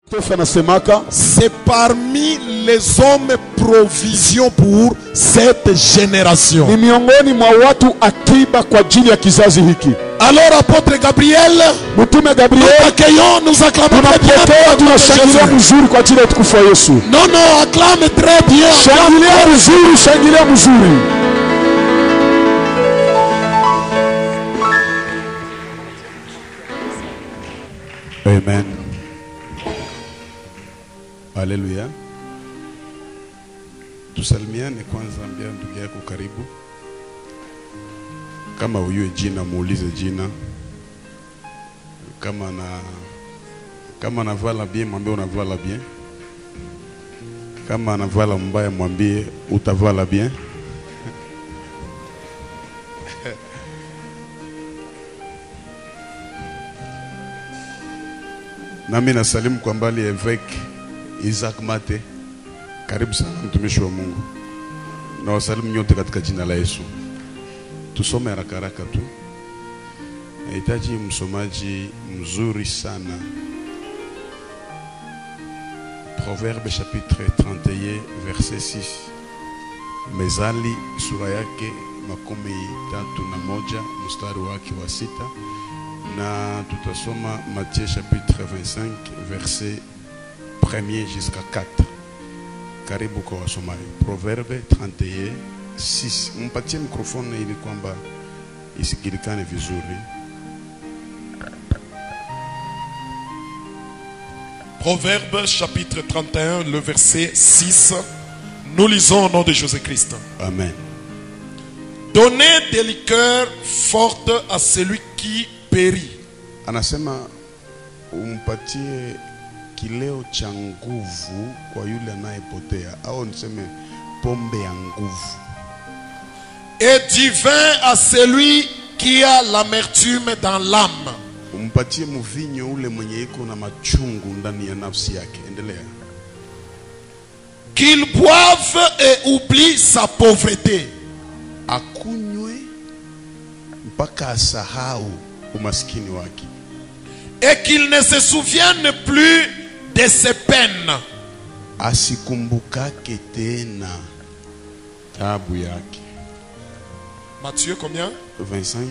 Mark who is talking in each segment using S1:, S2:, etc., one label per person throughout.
S1: Tefa anasemaka
S2: c'est parmi les hommes provision pour cette génération.
S1: ni miongoni mwa watu akiba kwa ajili ya kizazi hiki.
S2: Alors, apôtre Gabriel,
S1: Mtume
S2: nous
S1: Gabriel,
S2: t'accueillons, nous acclamons très bien.
S1: tunapokea, tunashangilia
S2: Jésus.
S1: mzuri kwa ajili ya utukufu wa Yesu.
S2: Non, non, acclame très bien.
S1: Shangilia mzuri, shangilia mzuri.
S3: Amen. Haleluya. Tusalimiane kwanza, ambia ndugu yako karibu. Kama uyue jina, muulize jina. Kama na kama anavala bien, mwambie unavala bien. Kama anavala mbaya, mwambie utavala bien. Nami nasalimu kwa mbali Eveke Isaac Mate, karibu sana mtumishi wa Mungu, na wasalimu nyote katika jina la Yesu. Tusome haraka haraka tu, nahitaji msomaji mzuri sana. Proverbe chapitre 31 verset 6. Mezali sura yake makumi tatu na moja mstari wake wa sita na tutasoma Matthieu chapitre 25 verset 1er jusqu'à 4. Karibu kwa wasomaji. Proverbe 31 6. Mpatie mikrofoni ili kwamba isikilikane vizuri.
S2: Proverbe chapitre 31, le verset 6. Nous lisons au nom de Jésus-Christ.
S3: Amen.
S2: Donnez des liqueurs fortes à celui qui périt.
S3: Anasema umpatie kileo cha nguvu kwa yule anayepotea, au niseme pombe ya nguvu.
S2: Et du vin à celui qui a l'amertume dans l'âme.
S3: Umpatie mvinyo ule mwenye iko na machungu ndani ya nafsi yake. Endelea.
S2: Qu'il boive et oublie sa pauvreté.
S3: akunywe mpaka asahau umaskini wake,
S2: Et qu'il ne se souvienne plus de ses peines.
S3: asikumbukake tena taabu yake.
S2: Matthieu combien
S3: 25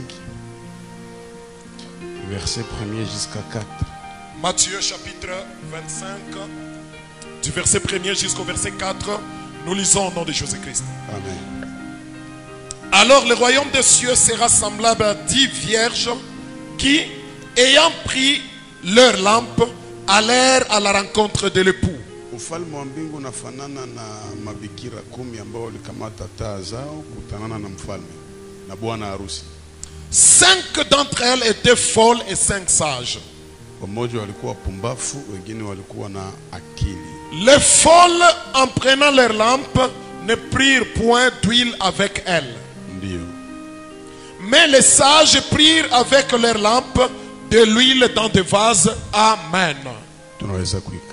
S3: verset 1er jusqu'à 4.
S2: Matthieu chapitre 25, du verset 1er jusqu'au verset 4. Nous lisons au nom de Jésus-Christ.
S3: Amen.
S2: Alors le royaume des cieux sera semblable à dix vierges qui, ayant pris leur lampe, allèrent à la rencontre de l'époux.
S3: Ufalme wa mbingu unafanana na mabikira kumi ambao walikamata taa zao kutanana na mfalme na bwana harusi.
S2: Cinq d'entre elles étaient folles et cinq sages.
S3: Wamoja walikuwa wapumbafu, wengine walikuwa na akili.
S2: Les folles, en prenant leur lampe, ne prirent point d'huile avec elles.
S3: Ndiyo.
S2: Mais les sages prirent avec leur lampe de l'huile dans des vases. Amen.
S3: tunaweza kuikaa.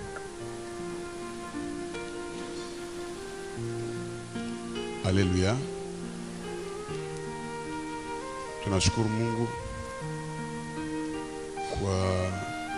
S3: Haleluya, tunashukuru Mungu kwa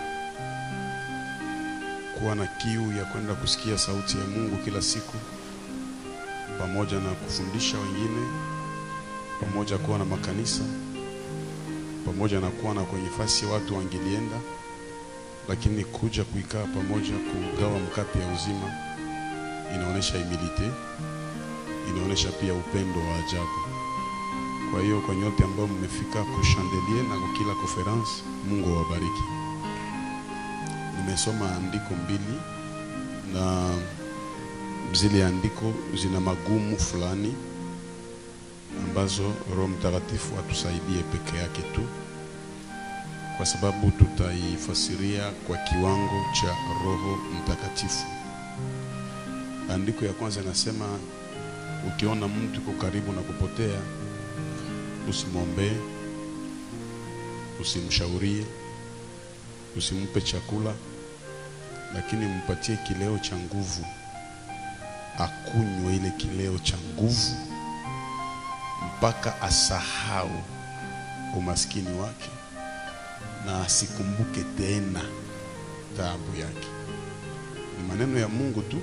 S3: kuwa na kiu ya kwenda kusikia sauti ya Mungu kila siku, pamoja na kufundisha wengine, pamoja kuwa na makanisa, pamoja na kuwa na kwenye fasi watu wangelienda lakini kuja kuikaa pamoja kugawa mkate ya uzima inaonyesha humility, inaonyesha pia upendo wa ajabu. Kwa hiyo kwa nyote ambao mmefika kushandelie na kwa kila conference, Mungu awabariki. Nimesoma andiko mbili na zile andiko zina magumu fulani ambazo Roho Mtakatifu atusaidie peke yake tu kwa sababu tutaifasiria kwa kiwango cha Roho Mtakatifu. Andiko ya kwanza inasema, ukiona mtu yuko karibu na kupotea, usimwombee, usimshaurie, usimpe chakula, lakini mpatie kileo cha nguvu, akunywe ile kileo cha nguvu mpaka asahau umaskini wake na asikumbuke tena taabu yake. Ni maneno ya Mungu tu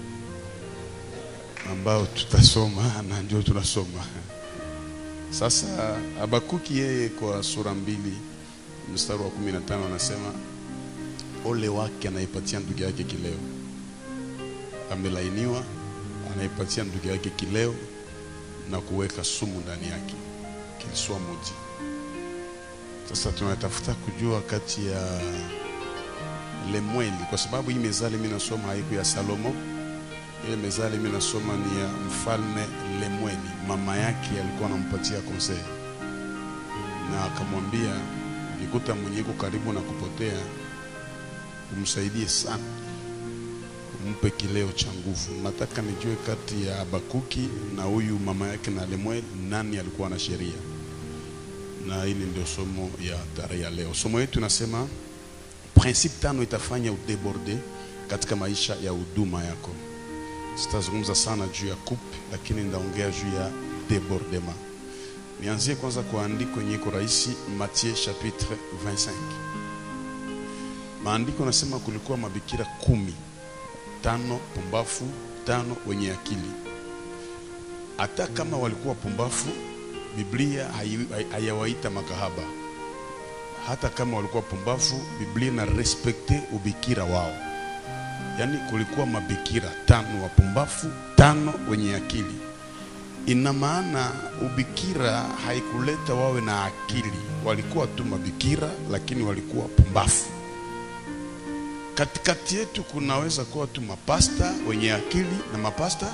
S3: ambayo tutasoma na ndio tunasoma sasa. Habakuki yeye kwa sura mbili mstari wa 15 anasema ole wake anaipatia ndugu yake kileo, amelainiwa anaipatia ndugu yake kileo na kuweka sumu ndani yake, kiliswa muji. Sasa tunatafuta kujua kati ya Lemweli, kwa sababu hii mezali mimi nasoma haiku ya Salomo. Ile mezali mimi nasoma ni ya mfalme Lemweli, mama yake alikuwa anampatia conseil na akamwambia, ukikuta mwenye iko karibu na kupotea umsaidie sana, umpe kileo cha nguvu. Nataka nijue kati ya Habakuki na huyu mama yake na Lemuel, nani alikuwa na sheria? Na hili ndio somo ya tarehe ya leo. Somo yetu inasema principe tano itafanya udeborde katika maisha ya huduma yako. Sitazungumza sana juu ya coupe, lakini ndaongea juu ya debordement. Nianzie kwanza kwa andiko yenye iko rahisi, Matthieu chapitre 25. Maandiko nasema kulikuwa mabikira kumi, tano pumbafu, tano wenye akili. Hata kama walikuwa pumbafu, Biblia hayawaita makahaba. Hata kama walikuwa pumbafu, Biblia na respekte ubikira wao. Yaani kulikuwa mabikira tano wapumbafu, tano wenye akili. Ina maana ubikira haikuleta wawe na akili, walikuwa tu mabikira, lakini walikuwa pumbafu. Katikati yetu kunaweza kuwa tu mapasta wenye akili na mapasta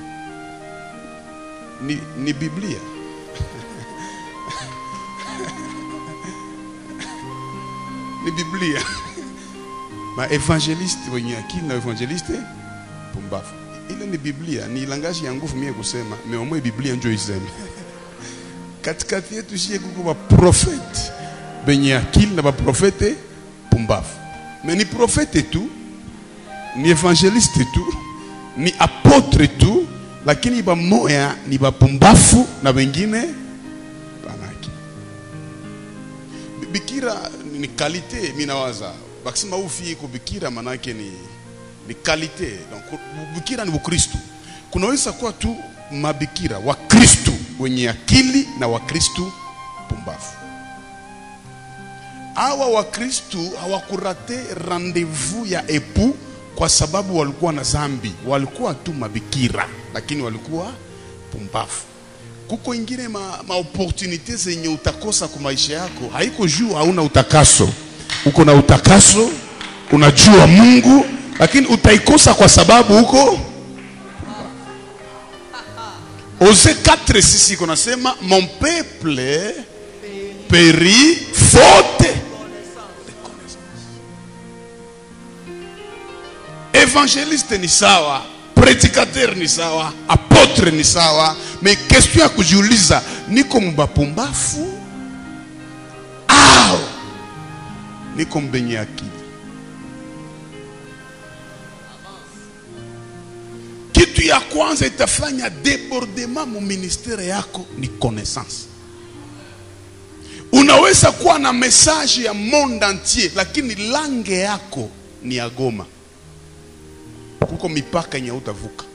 S3: ni, ni Biblia ni Biblia maevangeliste wenye akili na evangeliste pumbafu. Ile ni Biblia, ni langaji ya nguvu mie kusema meomwe Biblia njo iseme katikati yetu shie kuko baprofete benye akili na baprofete pumbafu me ni profete tu ni evangeliste tu ni apotre tu, lakini bamoya ni bapumbafu na wengine banaki. Bikira ni kalite, mimi nawaza bakisema ufi iko bikira, manake ni ni kalite. Donc bikira ni Ukristo. Kunaweza kuwa tu mabikira wa Kristo wenye akili na Wakristo pumbafu hawa wakristu hawakurate rendezvous ya epu kwa sababu walikuwa na zambi, walikuwa tu mabikira, lakini walikuwa pumbafu. Kuko ingine ma, ma opportunite zenye utakosa kwa maisha yako, haiko juu hauna utakaso. Uko na utakaso, unajua Mungu, lakini utaikosa kwa sababu huko Ose 4 sisi kunasema mon peuple périt faute Evangeliste ni sawa, predikateur ni sawa, apotre ni sawa, me question ya kujiuliza, niko mbapumbafu au niko mbenye akili? Kitu ya kwanza itafanya debordement mu ministere yako ni connaissance. Unaweza kuwa na message ya monde entier, lakini langue yako ni ya Goma kuko mipaka yenye utavuka.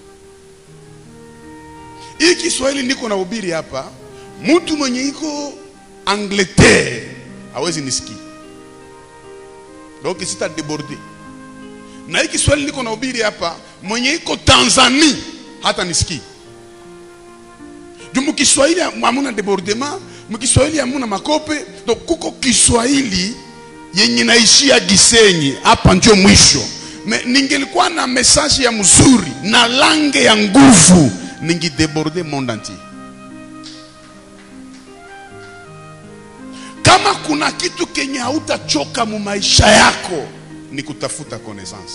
S3: Hii Kiswahili niko na ubiri hapa, mtu mwenye iko Angleterre hawezi nisikia, donc sita deborde. Na hii Kiswahili niko na ubiri hapa, mwenye iko Tanzania hata nisikia. Juu mkiswahili hamuna debordement, mkiswahili hamuna makope, donc kuko Kiswahili yenye naishia Gisenyi, hapa ndio mwisho Me, ningelikuwa na message ya mzuri na lange ya nguvu ningideborde monde entier. Kama kuna kitu kenye hautachoka mu maisha yako ni kutafuta connaissance.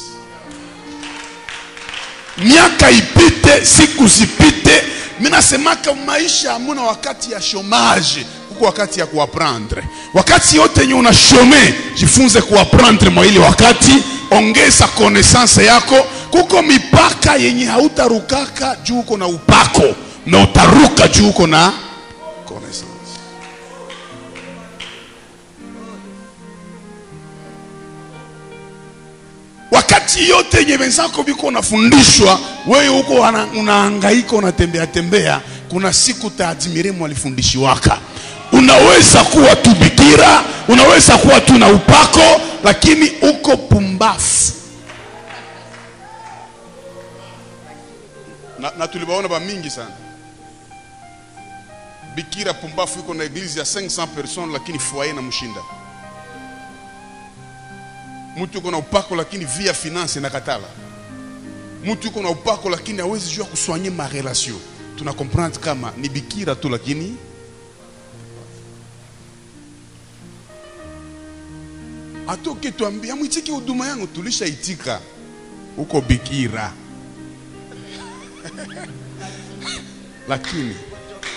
S3: Miaka ipite, siku zipite, mimi nasemaka maisha hamuna wakati ya chômage, kuko wakati ya kuaprendre. Wakati yote yenye una shome, jifunze kuaprendre mwa ile wakati ongeza connaissance yako. Kuko mipaka yenye hautarukaka juu uko na upako, na utaruka juu uko na connaissance. wakati yote yenye wenzako viko unafundishwa wewe huko wana- unahangaika unatembea tembea kuna siku taadimire mwalifundishiwaka unaweza kuwa tu bikira unaweza kuwa tu na upako lakini uko pumbafu na, na tuliwaona ba mingi sana bikira pumbafu iko na eglise ya 500 personnes lakini foyer na mshinda mtu yuko na upako lakini via finance inakatala mtu yuko na upako lakini hawezi jua kuswanye ma relation tuna comprendre kama ni bikira tu lakini atoke tuambie amwitiki huduma yangu tulishaitika huko bikira lakini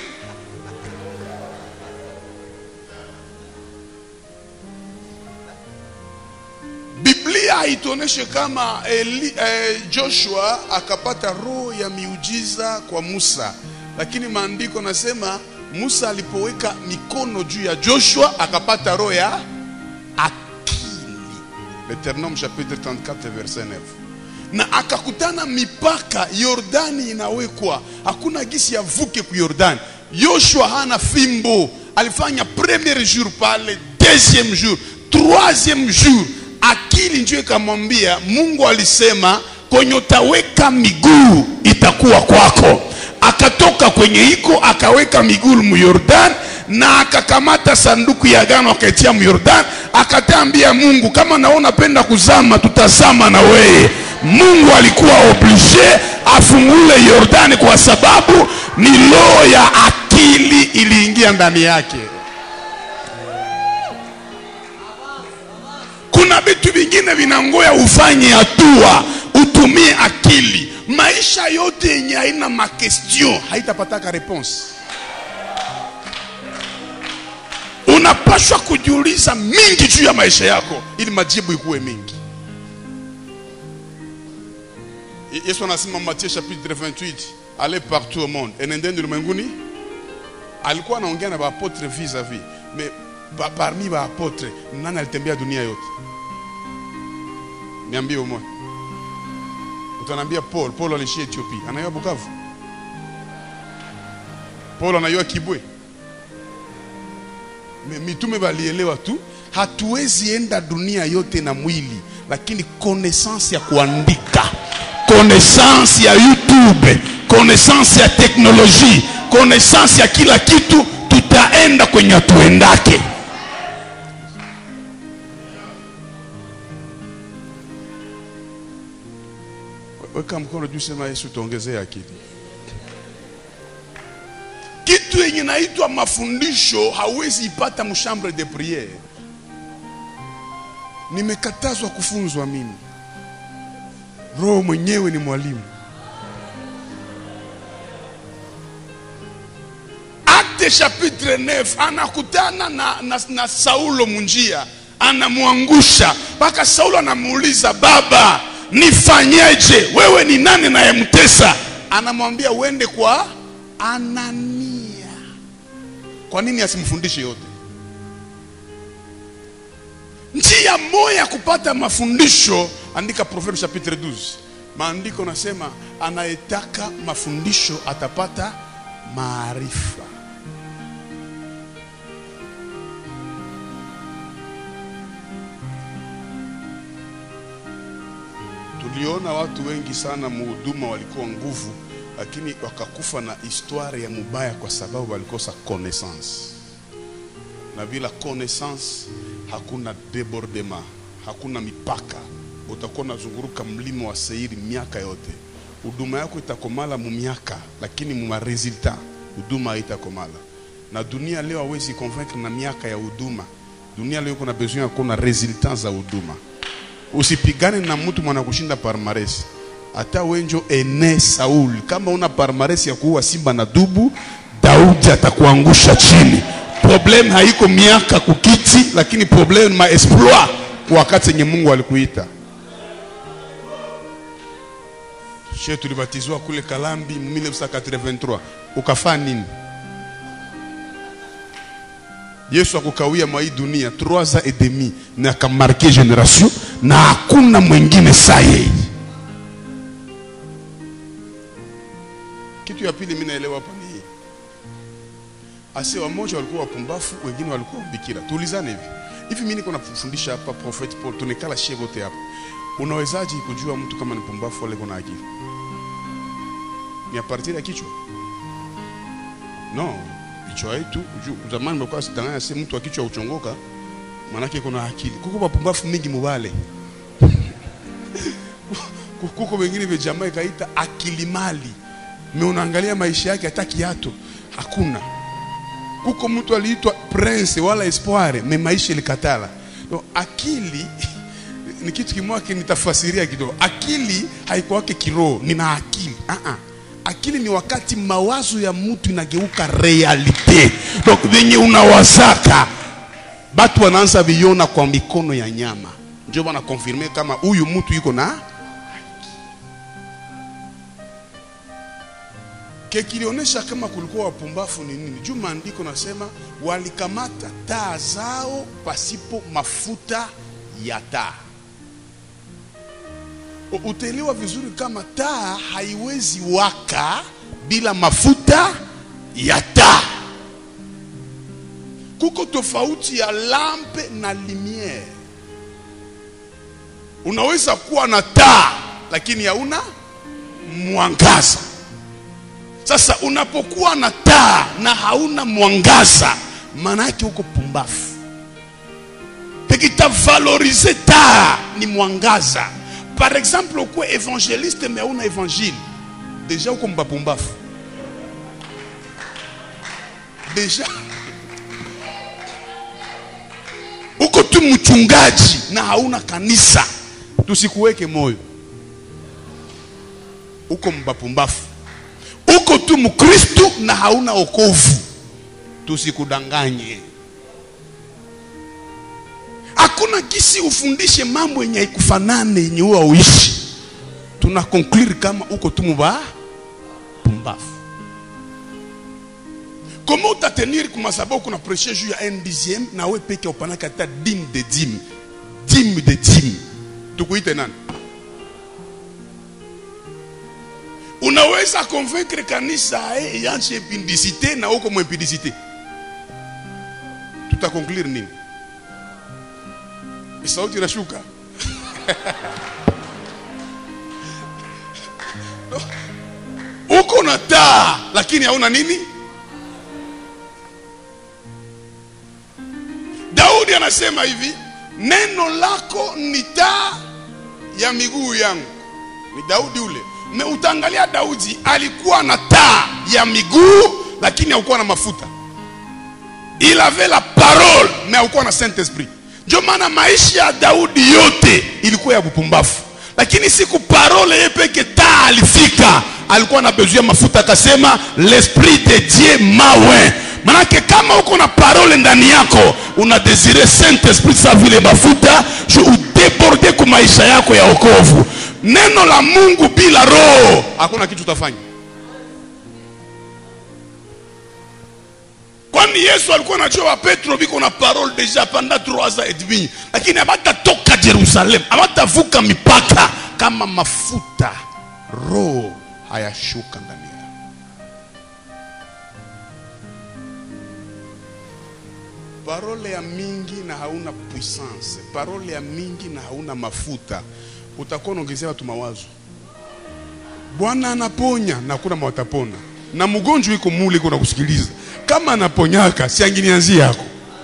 S3: Biblia haituoneshe kama Eli, eh, Joshua akapata roho ya miujiza kwa Musa, lakini maandiko nasema Musa alipoweka mikono juu ya Joshua akapata roho ya akili. Deuteronome chapitre 34 verset 9 na akakutana mipaka Yordani inawekwa, hakuna gisi ya vuke ku Yordani. Yoshua hana fimbo, alifanya premier jour pale, deuxième jour, troisième jour, akili ndio ikamwambia Mungu alisema kwenye utaweka miguu itakuwa kwako. Akatoka kwenye iko akaweka miguu mu Yordani na akakamata sanduku ya agano akaitia mu Yordani, akatambia Mungu, kama naona penda kuzama, tutazama na wewe. Mungu alikuwa oblige afungule Yordani kwa sababu ni roho ya akili iliingia ndani yake. Kuna vitu vingine vinangoya ufanye hatua, utumie akili. Maisha yote yenye haina makestion haitapataka reponse. Unapashwa kujiuliza mingi juu ya maisha yako ili majibu ikuwe mingi. Yesu anasema Matthieu chapitre 28, allez partout au monde, enendeni ulimwenguni. Alikuwa anaongea na baapotre vis-a-vis, mais pa, parmi baapotre nani alitembea dunia yote? Niambie umoja. Utaniambia Paul, Paul alishia Ethiopia, anayua Bukavu. Paul anayua Kibwe. Me- Mitume walielewa tu, hatuwezi enda dunia yote na mwili, lakini connaissance ya kuandika, connaissance ya YouTube, connaissance ya teknolojia, connaissance ya kila kitu, tutaenda kwenye hatuendake. Weka mkono juu, sema Yesu, tuongezee akili. Kitu yenye naitwa mafundisho hauwezi ipata mshambre de priere. Nimekatazwa kufunzwa mimi. Roho mwenyewe ni mwalimu. Acte chapitre 9 anakutana na, na, na Saulo munjia, anamwangusha mpaka Saulo anamuuliza baba, nifanyeje? Wewe ni nani nayemtesa? Anamwambia uende kwa Anania. Kwa nini asimfundishe yote? Njia moja ya kupata mafundisho, andika Proverbe chapitre 12. Maandiko nasema anayetaka mafundisho atapata maarifa. Tuliona watu wengi sana muhuduma walikuwa nguvu, lakini wakakufa na historia ya mubaya kwa sababu walikosa connaissance, na bila connaissance hakuna debordement, hakuna mipaka. Utakuwa unazunguruka mlima wa Seiri miaka yote, huduma yako itakomala mu miaka, lakini mu resultat huduma haitakomala. Na dunia leo hawezi convaincre na miaka ya huduma. Dunia leo kuna besoin ya kuona resultat za huduma. Usipigane na mtu mwana kushinda palmarès. Hata wenjo ene Saul, kama una palmarès ya kuua simba na dubu, Daudi atakuangusha chini. Problem haiko miaka kukiti, lakini problem ma exploit wakati yenye Mungu alikuita. She tulibatizwa kule Kalambi 1983 ukafaa nini? Yesu akukawia mwa hii dunia 3 ans et demi na akamarke generation na hakuna mwingine saa yeye kitu ya pili mimi naelewa hapa ni hii ase wamoja walikuwa wapumbafu wengine walikuwa bikira tuulizane hivi hivi mimi niko nafundisha hapa prophet paul tunekala shie wote hapa unawezaje kujua mtu kama ni pumbafu wala kuna akili ni a partir ya kichwa no kichwa yetu ju- zamani mlikuwa sidanganya si mtu wa kichwa uchongoka manake kuna akili kuko wapumbafu mingi mubale kuko wengine vya jamaa ikaita akili mali me unaangalia maisha yake hata kiato hakuna kuko mtu aliitwa prince wala espoir me maisha ilikatala no, akili ni kitu kimoja nitafasiria kidogo akili haikuwake kiroho nina akili uh -uh. akili ni wakati mawazo ya mtu inageuka realite donc venye unawazaka batu wanaanza viona kwa mikono ya nyama ndio wanakonfirme kama huyu mtu yuko na kekilionyesha kama kulikuwa wapumbafu ni nini juu maandiko nasema walikamata taa zao pasipo mafuta ya taa U- utaelewa vizuri kama taa haiwezi waka bila mafuta ya taa kuko tofauti ya lampe na lumiere unaweza kuwa na taa lakini hauna mwangaza sasa unapokuwa na taa na hauna mwangaza maana yake uko pumbafu pekitavalorize taa ni mwangaza par exemple ukuwe evangeliste me hauna evangile deja uko mbapumbafu deja uko tu mchungaji na hauna kanisa tusikuweke moyo uko mbapumbafu uko tu mkristu na hauna okovu tusikudanganye hakuna kisi ufundishe mambo yenye haikufanane yenye huwa uishi tuna conclure kama uko tu muba pumbafu comment utatenir kumasaba kuna prêcher juu ya un dixième na we peke upanaka hata dime de dime dime de dime tukuite nani unaweza convaincre kanisa eh, ianche impudicité na uko mwimpudicité tutakonclure nini sauti inashuka uko na taa lakini hauna nini daudi anasema hivi neno lako ni taa ya miguu yangu ni daudi ule me utaangalia daudi alikuwa na taa ya miguu lakini haukuwa na mafuta il avait la parole mais haukuwa na saint esprit ndio maana maisha ya daudi yote ilikuwa ya bupumbafu lakini siku parole ye peke taa alifika alikuwa na besoin ya mafuta akasema l'esprit de dieu mawe manake kama uko na parole ndani yako una desire saint esprit sa vile mafuta ju udeborde ku maisha yako ya okovu neno la mungu bila roho hakuna kitu utafanya kwani yesu alikuwa anajua wa petro biko na parole deja panda 3 ans et demi lakini abatatoka jerusalem abatavuka mipaka kama mafuta roho hayashuka ndani yao parole ya mingi na hauna puissance parole ya mingi na hauna mafuta utakuwa unaongezea watu mawazo bwana anaponya na kuna watapona na mgonjwa iko mule iko nakusikiliza kama anaponyaka si anginianzi yako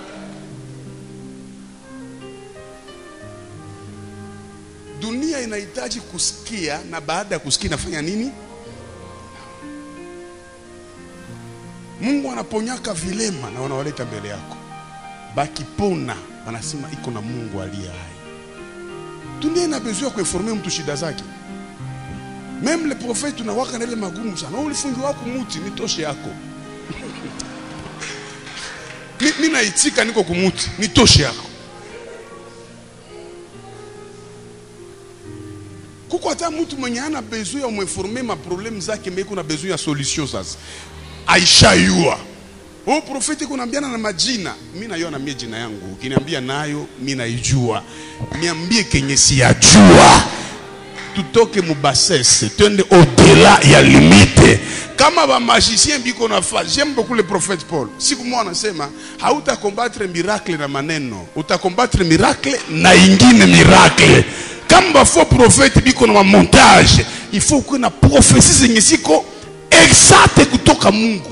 S3: dunia inahitaji kusikia na baada ya kusikia inafanya nini mungu anaponyaka vilema na wanawaleta mbele yako bakipona wanasema iko na mungu aliye hai dunia ina besoin ya kuinforme mtu shida zake meme le prophète unawaka na ile magumu sana ulifungiwa wako muti nitoshe yako mi, mi naitika niko kumuti nitoshe yako kuko hata mtu mwenye ana besoin ya umwinforme maprobleme zake meko na besoin ya solution sasa aishayua Oh, profeti kunaambiana na majina. Mimi nayo na mie jina yangu. Ukiniambia nayo mimi naijua. Niambie kenye siyajua. Tutoke mubasese, twende au-delà ya limite. Kama ba magicien biko na fa, j'aime beaucoup le prophète Paul. Siku moja anasema hauta combattre miracle na maneno, uta combattre miracle na ingine miracle. Kama ba faux prophète biko na montage, il faut que na prophétie zenye ziko exacte kutoka Mungu.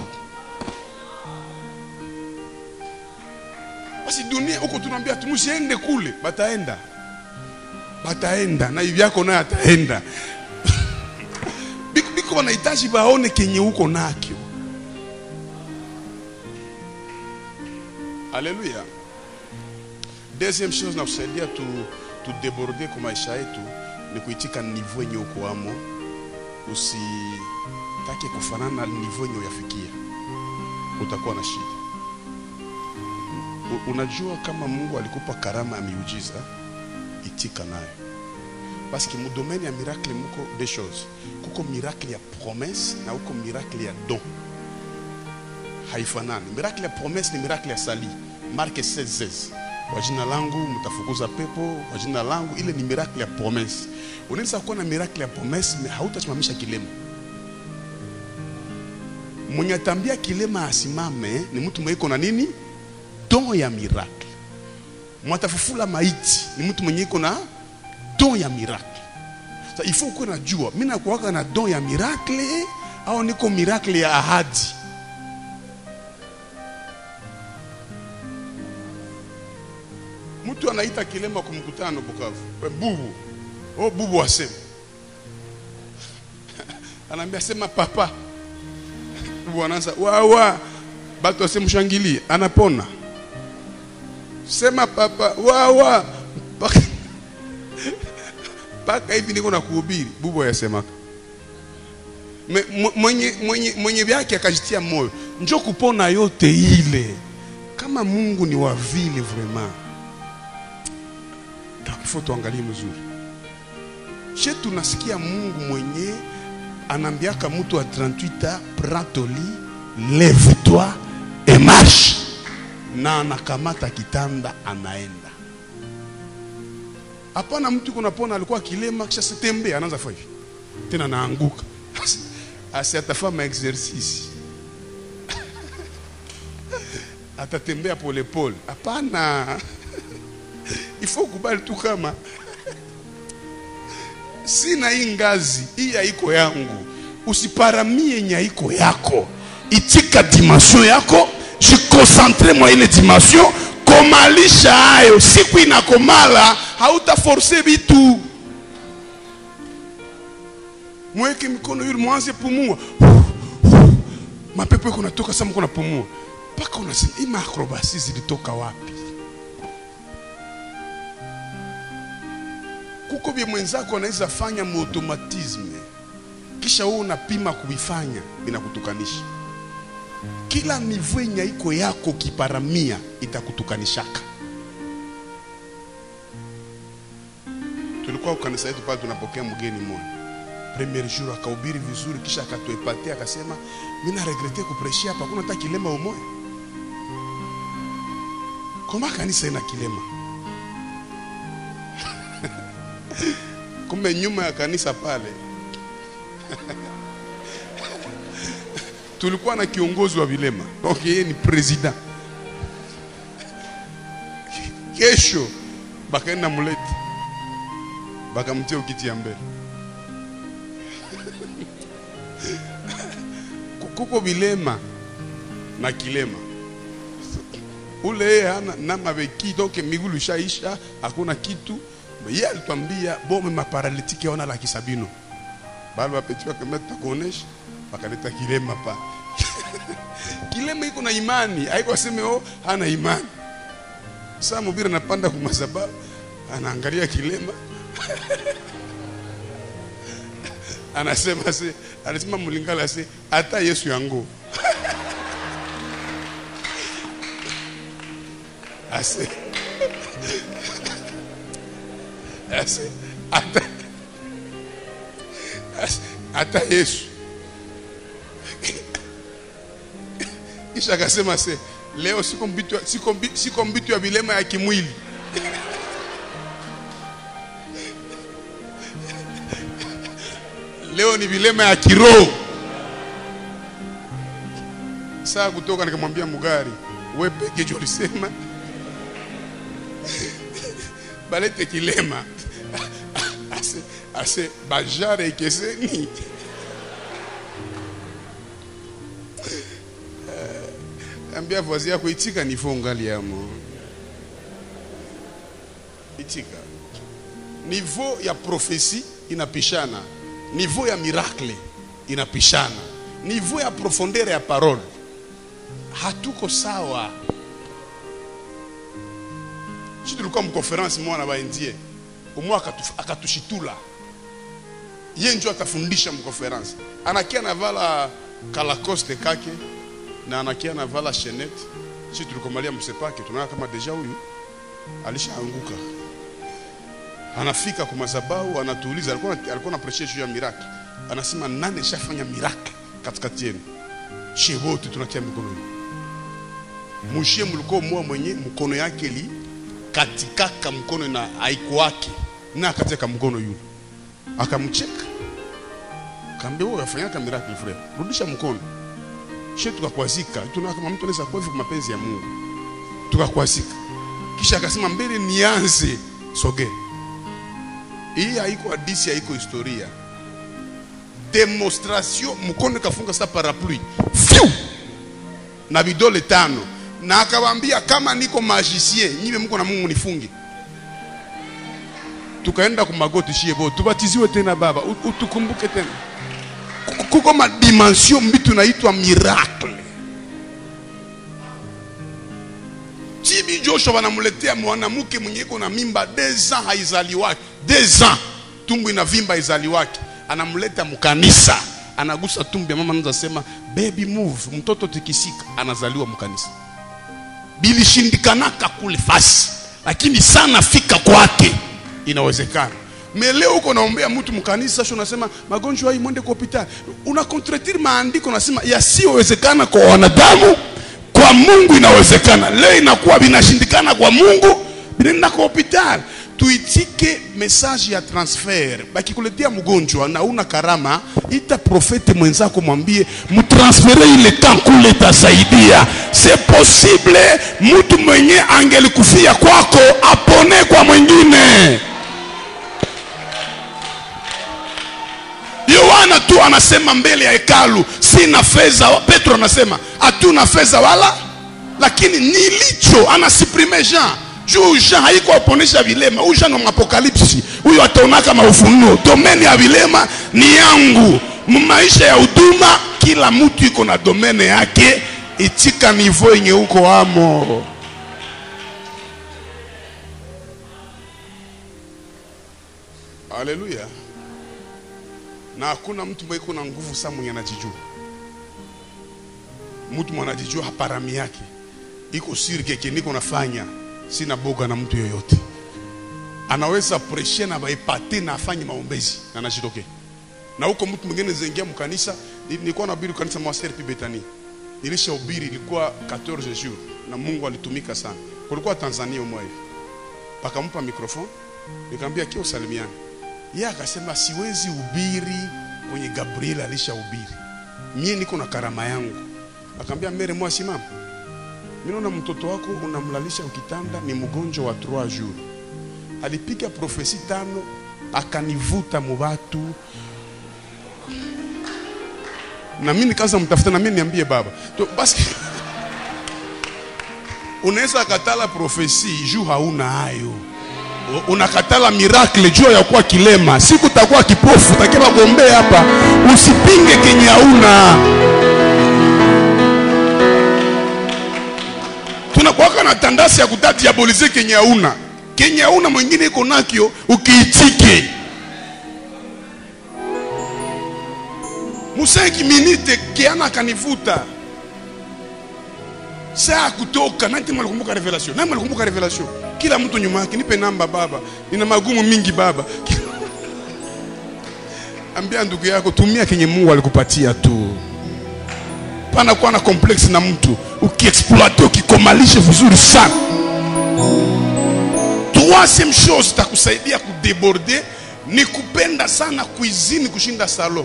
S3: basi dunia huko tunaambia tumusiende kule bataenda bataenda na hivi yako naye ataenda biko biko wanahitaji baone kenye huko nakyo haleluya deuxième chose na kusaidia tu tudeborde kwa maisha yetu ni kuitika nivo yenye uko amo usitake kufanana na nivo yenye uyafikia utakuwa na shida U- unajua kama mungu alikupa karama ya miujiza itika nayo paske mudomeni ya miracle muko des choses kuko miracle ya promesse na uko miracle ya don haifanani miracle ya promesse ni miracle ya sali marke 16 kwa jina langu mtafukuza pepo kwa jina langu ile ni miracle ya promesse unaweza kuwa na miracle ya promesse me hautasimamisha kilema mwenye atambia kilema asimame ni mtu mweiko na nini don ya miracle mwatafufula maiti ni mtu mwenye iko na don ya miracle Sa, il faut kuwe najua mi nakuwaka na don ya miracle au niko miracle ya ahadi mtu anaita kilema kwa mkutano Bukavu, we bubu, oh bubu asema, anaambia sema papa, bubu anaanza wawa, batu asemshangilie, anapona sema papa wawa mpaka mpaka hivi niko na kuhubiri bubu yasemaka Me- mw- mwenye, mwenye, mwenye vyake akajitia moyo njo kupona yote ile kama mungu ni wa vile vraiment donc il faut tuangalie mzuri she tunasikia mungu mwenye anaambiaka mtu wa 38 ans prends ton lit lève toi et marche na anakamata kitanda anaenda hapana mtu kunapona alikuwa kilema kisha sitembea anaanza fanya hivi tena naanguka asi atafanya exercice atatembea polepole hapana ifo kubali tu kama sina hii ngazi hii haiko yangu usiparamie yenye haiko yako itika dimension yako jikonsentre mwa ile dimension komalisha hayo siku inakomala hautaforce vitu mweke mikono yule mwanze pumua mapepo yako natoka sama kuna pumua mpaka unasema hii maakrobasi zilitoka wapi kuko vye mwenzako anaweza fanya muautomatisme kisha wewe unapima kuvifanya vinakutukanisha kila nivo yenye iko yako kiparamia itakutukanishaka tulikuwa kanisa yetu pale tunapokea mgeni mmoja premier jour akahubiri vizuri kisha akatuepatia akasema mi naregrete kupreshia hapa kuna hata kilema umoya koma kanisa ina kilema kumbe nyuma ya kanisa pale tulikuwa na kiongozi wa vilema donc yeye ni president kesho bakaenda mulete bakamtia ukiti ya mbele kuko vilema na kilema ule yeye hana na maveki donc migulu ishaisha hakuna kitu ye alitwambia bome maparalitiki aona laki sabino bali wapeti wakameta tutakuonesha wakaleta kilema pa kilema iko na imani haiko aseme oh hana imani saa mubiri anapanda kumasababu anaangalia kilema anasema se anasema mulingala se hata yesu yangu ase ase hata ase hata yesu kisha akasema se leo siko mbitu, siko, mbi- siko mbitu ya vilema ya kimwili leo ni vilema ya kiroho saa kutoka nikamwambia mugari we peke jo ulisema balete kilema ase, ase bajare ikeseni ambia vazi yako itika nifo ngali yamo itika nivo ya profesi inapishana nivo ya miracle inapishana nivo ya profondeur ya parole hatuko sawa si tulikuwa mkonferensi mwana baendie umwe akatu- akatushitula ye njo atafundisha mkonferensi anakia navala kalakoste kake na anakia navala shenete si tulikomalia msepake tunaona kama deja huyu alishaanguka anafika kwa madhabahu anatuuliza alikuwa alikuwa anapreshia juu ya miracle anasema nani shafanya miracle katikati yenu shie wote tunatia mikono yenu mushie mlikuwa mmoja mwenye mkono yake li katikaka mkono na haikuwake na akateka mkono yule akamcheka kaambia wewe afanyaka miracle frère rudisha mkono shie tukakwazika tunaona kama mtu anaweza kuwa hivi kwa mapenzi ya Mungu tukakwazika kisha akasema mbele nianze soge hii haiko hadisi haiko historia demonstration mkono kafunga sa parapluie Fiu! na vidole tano na akawaambia kama niko magicien nyiwe mko na Mungu nifunge tukaenda kumagoti shie bo tubatiziwe tena baba u- utukumbuke tena Kuko- kuko madimension mbitu naitwa miracle Tibi Joshua wanamuletea mwanamke mwenye iko na mimba deux ans haizaliwaki deux ans tumbu inavimba haizaliwaki anamleta mkanisa anagusa tumbu ya mama anaanza sema baby move mtoto tikisika anazaliwa mkanisa bilishindikanaka kule fasi lakini sana fika kwake inawezekana meleo uko naombea mtu mkanisa sio unasema magonjwa hii mwende kwa hospitali una contredire maandiko nasema yasiyowezekana kwa wanadamu kwa Mungu inawezekana leo inakuwa vinashindikana kwa Mungu vinaenda kwa hospitali tuitike message ya transfer bakikuletea mgonjwa na una karama ita profete mwenzako mwambie mutransfere ile temps kule itasaidia c'est possible mtu mwenye angelikufia kwako apone kwa mwingine Yohana tu anasema mbele ya hekalu, sina fedha. Petro anasema hatuna fedha wala, lakini nilicho. Anasiprime Jean juu Jean haiko aponesha vilema. Huyu Jean wa apokalipsi, huyu ataonaka maufunuo. Domeni ya vilema ni yangu. Maisha ya huduma, kila mtu iko na domene yake, itika nivo yenye uko amo. Haleluya na hakuna mtu mwenye kuna nguvu saa mwenye anajijua. Mtu mwenye anajijua haparami yake iko siri keke niko nafanya, sina boga na mtu yoyote. Anaweza preshe na baipate na afanye maombezi na anajitokea. Na huko mtu mwingine zengia mkanisa, ni- nilikuwa nahubiri kanisa mwa Serpi Betani. Nilishahubiri ilikuwa 14 jours na Mungu alitumika sana. Kulikuwa Tanzania umwe hivi. Pakampa microphone, nikamwambia kio salimiani yeye akasema siwezi ubiri kwenye Gabriel alishahubiri, mie niko na karama yangu. Akamwambia mere mwa simama, mimi naona mtoto wako unamlalisha ukitanda, ni mgonjwa wa 3 jours. Alipiga profesi tano, akanivuta mubatu na mimi nikaanza mtafuta, na mimi niambie baba to, basi unaweza katala profesi juu hauna hayo unakatala miracle juu ya kuwa kilema, siku utakuwa kipofu, utakiwa kuombea hapa. Usipinge kenye hauna. Tunakuwaka na tandasi ya kutadiabolize kenye hauna, kenye hauna mwingine iko nakyo, ukiitike musenki minite kiana akanivuta saa kutoka nani malikumbuka revelation nani malikumbuka revelation kila mtu nyuma yake nipe namba baba nina magumu mingi baba ambia ndugu yako tumia kenye Mungu alikupatia tu panakuwa na complexe na mtu ukiexploite ukikomalishe vizuri sana troisième chose itakusaidia kudeborde ni kupenda sana cuisine kushinda salon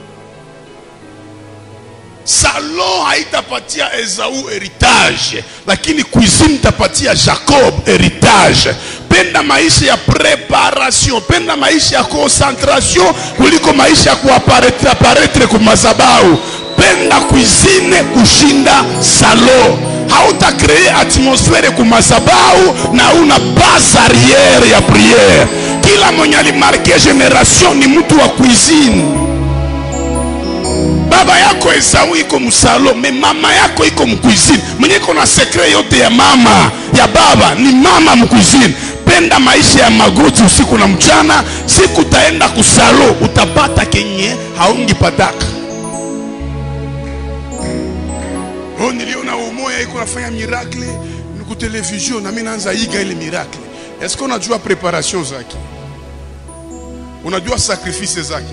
S3: salon haitapatia esau heritage lakini cuisine itapatia jacob heritage penda maisha ya preparation penda maisha ya concentration kuliko maisha ya kuaparetre aparetre kumazabau penda cuisine kushinda salon hautakree atmosfere kumazabau na una base arriere ya priere kila mwenye alimarke generation ni mtu wa cuisine baba yako esau iko msalo me mama yako iko mkuizini mwenye iko na sekre yote ya mama ya baba ni mama mkuizini penda maisha ya magoti usiku na mchana siku utaenda kusalo utapata kenye haungipataka oh, niliona umoya iko nafanya miracle ni ku television nami naanza iga ile miracle eske unajua preparation zake unajua sacrifice zake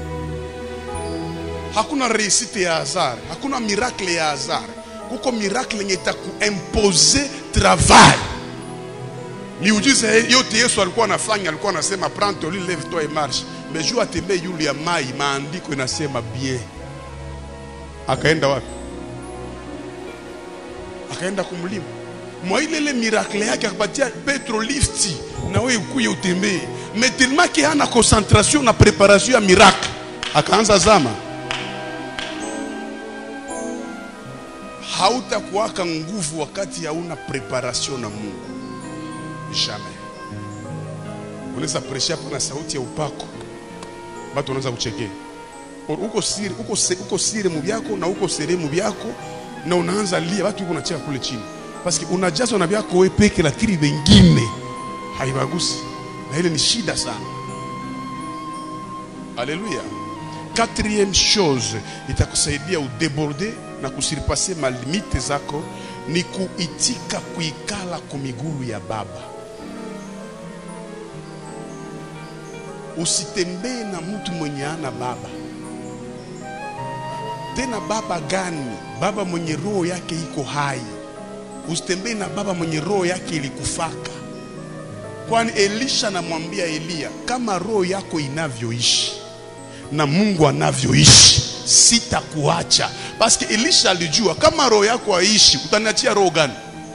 S3: hakuna reusite ya hasard hakuna miracle ya hasard kuko miracle yenye itakuimpose travail miujiza yote yesu alikuwa anafanya alikuwa anasema prends ton lit lève toi et marche mais juu atembee yulu ya mai maandiko inasema bien akaenda wapi akaenda kumlima mwa ile ile miracle yake akapatia petro lifti na wewe ukuye utembee mais tellement que hana concentration na preparation ya miracle akaanza zama hautakuwaka nguvu wakati hauna preparation na Mungu. Jamais. Unaweza presha hapo na sauti ya upako, watu wanaweza kuchekea. Or, uko siri, uko, se, uko siri mu byako na uko seremu byako na unaanza lia, watu uko nacheka kule chini, paski unajazwa na byako wewe peke, lakini wengine haibagusi, na ile ni shida sana. Haleluya. Quatrième chose itakusaidia udeborde na kusiripase malimite zako ni kuitika kuikala kumiguru ya baba. Usitembee na mtu mwenye ana baba. Tena baba gani? Baba mwenye roho yake iko hai. Usitembee na baba mwenye roho yake ilikufaka, kwani Elisha anamwambia Eliya, kama roho yako inavyoishi na Mungu anavyoishi sitakuacha. Paske Elisha alijua kama roho yako haishi, utaniachia roho gani?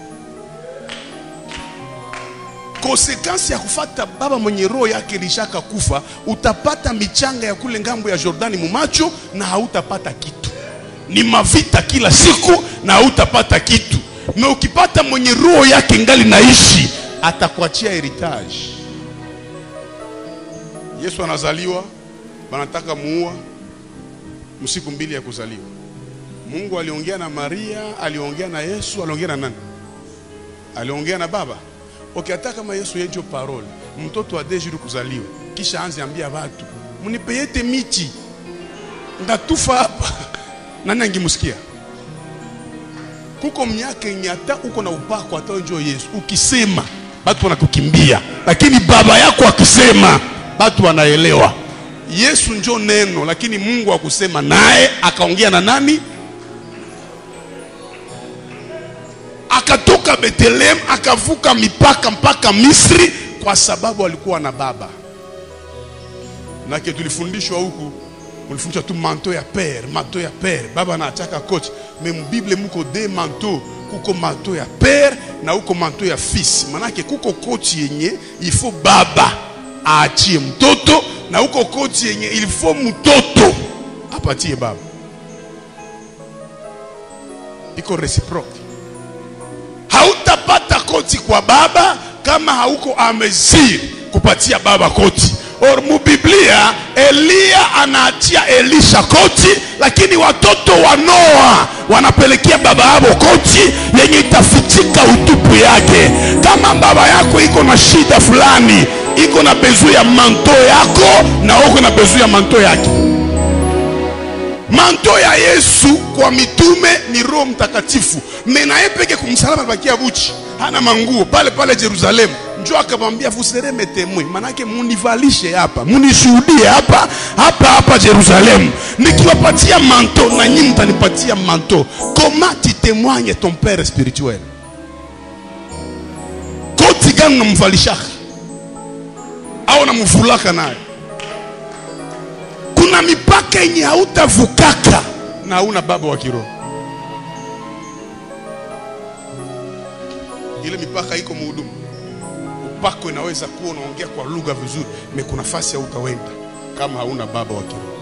S3: Konsekansi ya kufata baba mwenye roho yake ilishaka kufa, utapata michanga ya kule ngambo ya Jordani mumacho na hautapata kitu. Ni mavita kila siku na hautapata kitu. Na ukipata mwenye roho yake ngali naishi, atakuachia heritage. Yesu anazaliwa, wanataka muua msiku mbili ya kuzaliwa. Mungu aliongea na Maria, aliongea na Yesu, aliongea na nani? Aliongea na Baba. Okay, hata kama Yesu yenjo parole, mtoto wa dejuru kuzaliwa, kisha anze ambia watu munipeyete miti ndatufa hapa, nani angimusikia? Kuko miaka yenye hata uko na upako, hata njo Yesu ukisema watu wanakukimbia, lakini baba yako akisema watu wanaelewa. Yesu njo neno, lakini Mungu akusema naye akaongea na nani? Akatoka Bethlehem akavuka mipaka mpaka Misri kwa sababu alikuwa na baba. Nake tulifundishwa huku, mulifundishwa tu manto ya père, manto ya père, baba anachaka coach. Mais mbible muko de manto, kuko manto ya père na huko manto ya fils. Manake kuko coach yenye ifo baba aachie mtoto na huko koti yenye ilifo mtoto apatie baba, iko reciproque. Hautapata koti kwa baba kama hauko amezir kupatia baba koti. Or mubiblia Eliya anaachia Elisha koti, lakini watoto wa Noa wanapelekea baba yao koti yenye itafichika utupu yake. Kama baba yako iko na shida fulani iko na bezu ya manto yako na uko na bezu ya manto yake. Manto ya Yesu kwa mitume ni Roho Mtakatifu, menaye peke kumsalaba bakia buchi, hana manguo pale pale Yerusalemu. njo akamwambia vous serez mes témoins manake munivalishe hapa munishuhudie hapa hapa hapa Jerusalem nikiwapatia manto na nyinyi mtanipatia manto comment tu témoignes ton père spirituel koti gani unamvalishaka au namvulaka naye kuna mipaka yenye hautavukaka na hauna baba wa kiroho ile mipaka iko muhudumu upako inaweza kuwa unaongea kwa lugha vizuri me kuna fasi hautawenda kama hauna baba wa kiroho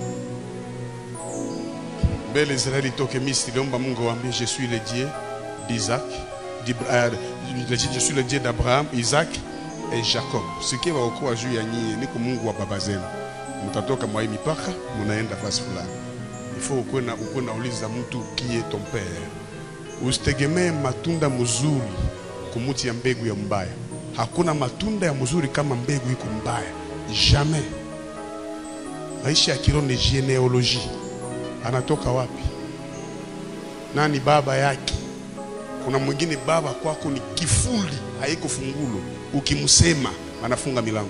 S3: mbele israeli itoke misri iliomba mungu awambie je suis le dieu d'isaac d'Ibra- euh, je suis le dieu d'abraham isaac et jacob sikie waokoa juu ya nyie niko mungu wa baba zenu mtatoka mwa hii mipaka munaenda fasi fulani ifo ukuwe na ukuwe nauliza mtu kie ton père usitegemee matunda mzuri kumuti ya mbegu ya mbaya hakuna matunda ya mzuri kama mbegu iko mbaya jamais maisha ya kiroho ni genealogie anatoka wapi nani baba yake kuna mwingine baba kwako ni kifuli haiko fungulo ukimsema anafunga milango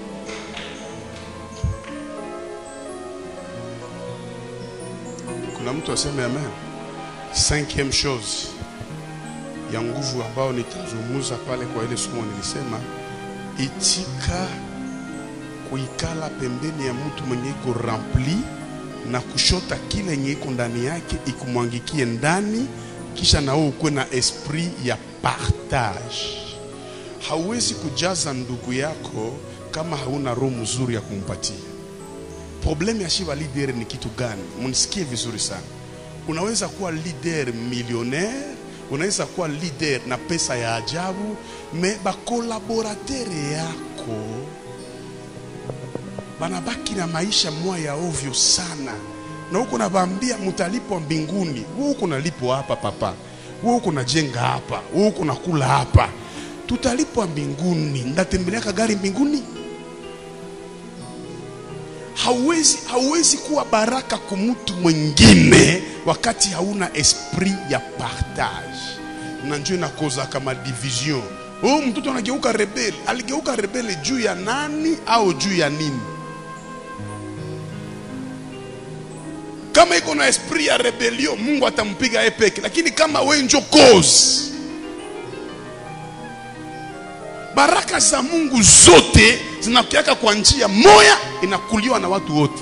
S3: kuna mtu aseme amen cinquième chose ya nguvu ambayo nitazungumza pale kwa ile somo nilisema itika kuikala pembeni ya mtu mwenye iko rempli na kushota kile yenye iko ndani yake ikumwangikie ndani kisha na wewe ukuwe na esprit ya partage hauwezi kujaza ndugu yako kama hauna roho mzuri ya kumpatia problemu ya shiva leader ni kitu gani mnisikie vizuri sana unaweza kuwa leader millionaire unaweza kuwa leader na pesa ya ajabu me bakolaboratere yako banabaki na maisha mwa ya ovyo sana na huko nabaambia mtalipwa mbinguni wewe huko nalipwa hapa papa wewe huko najenga hapa wewe huko nakula hapa tutalipwa mbinguni ndatembeleaka gari mbinguni hauwezi, hauwezi kuwa baraka kwa mtu mwingine wakati hauna esprit ya partage na njo inakoza kama division huyu mtoto anageuka rebeli aligeuka rebeli juu ya nani au juu ya nini kama iko na esprit ya rebellion mungu atampiga yeye peke lakini kama we njo cause baraka za mungu zote zinakiaka kwa njia moya inakuliwa na watu wote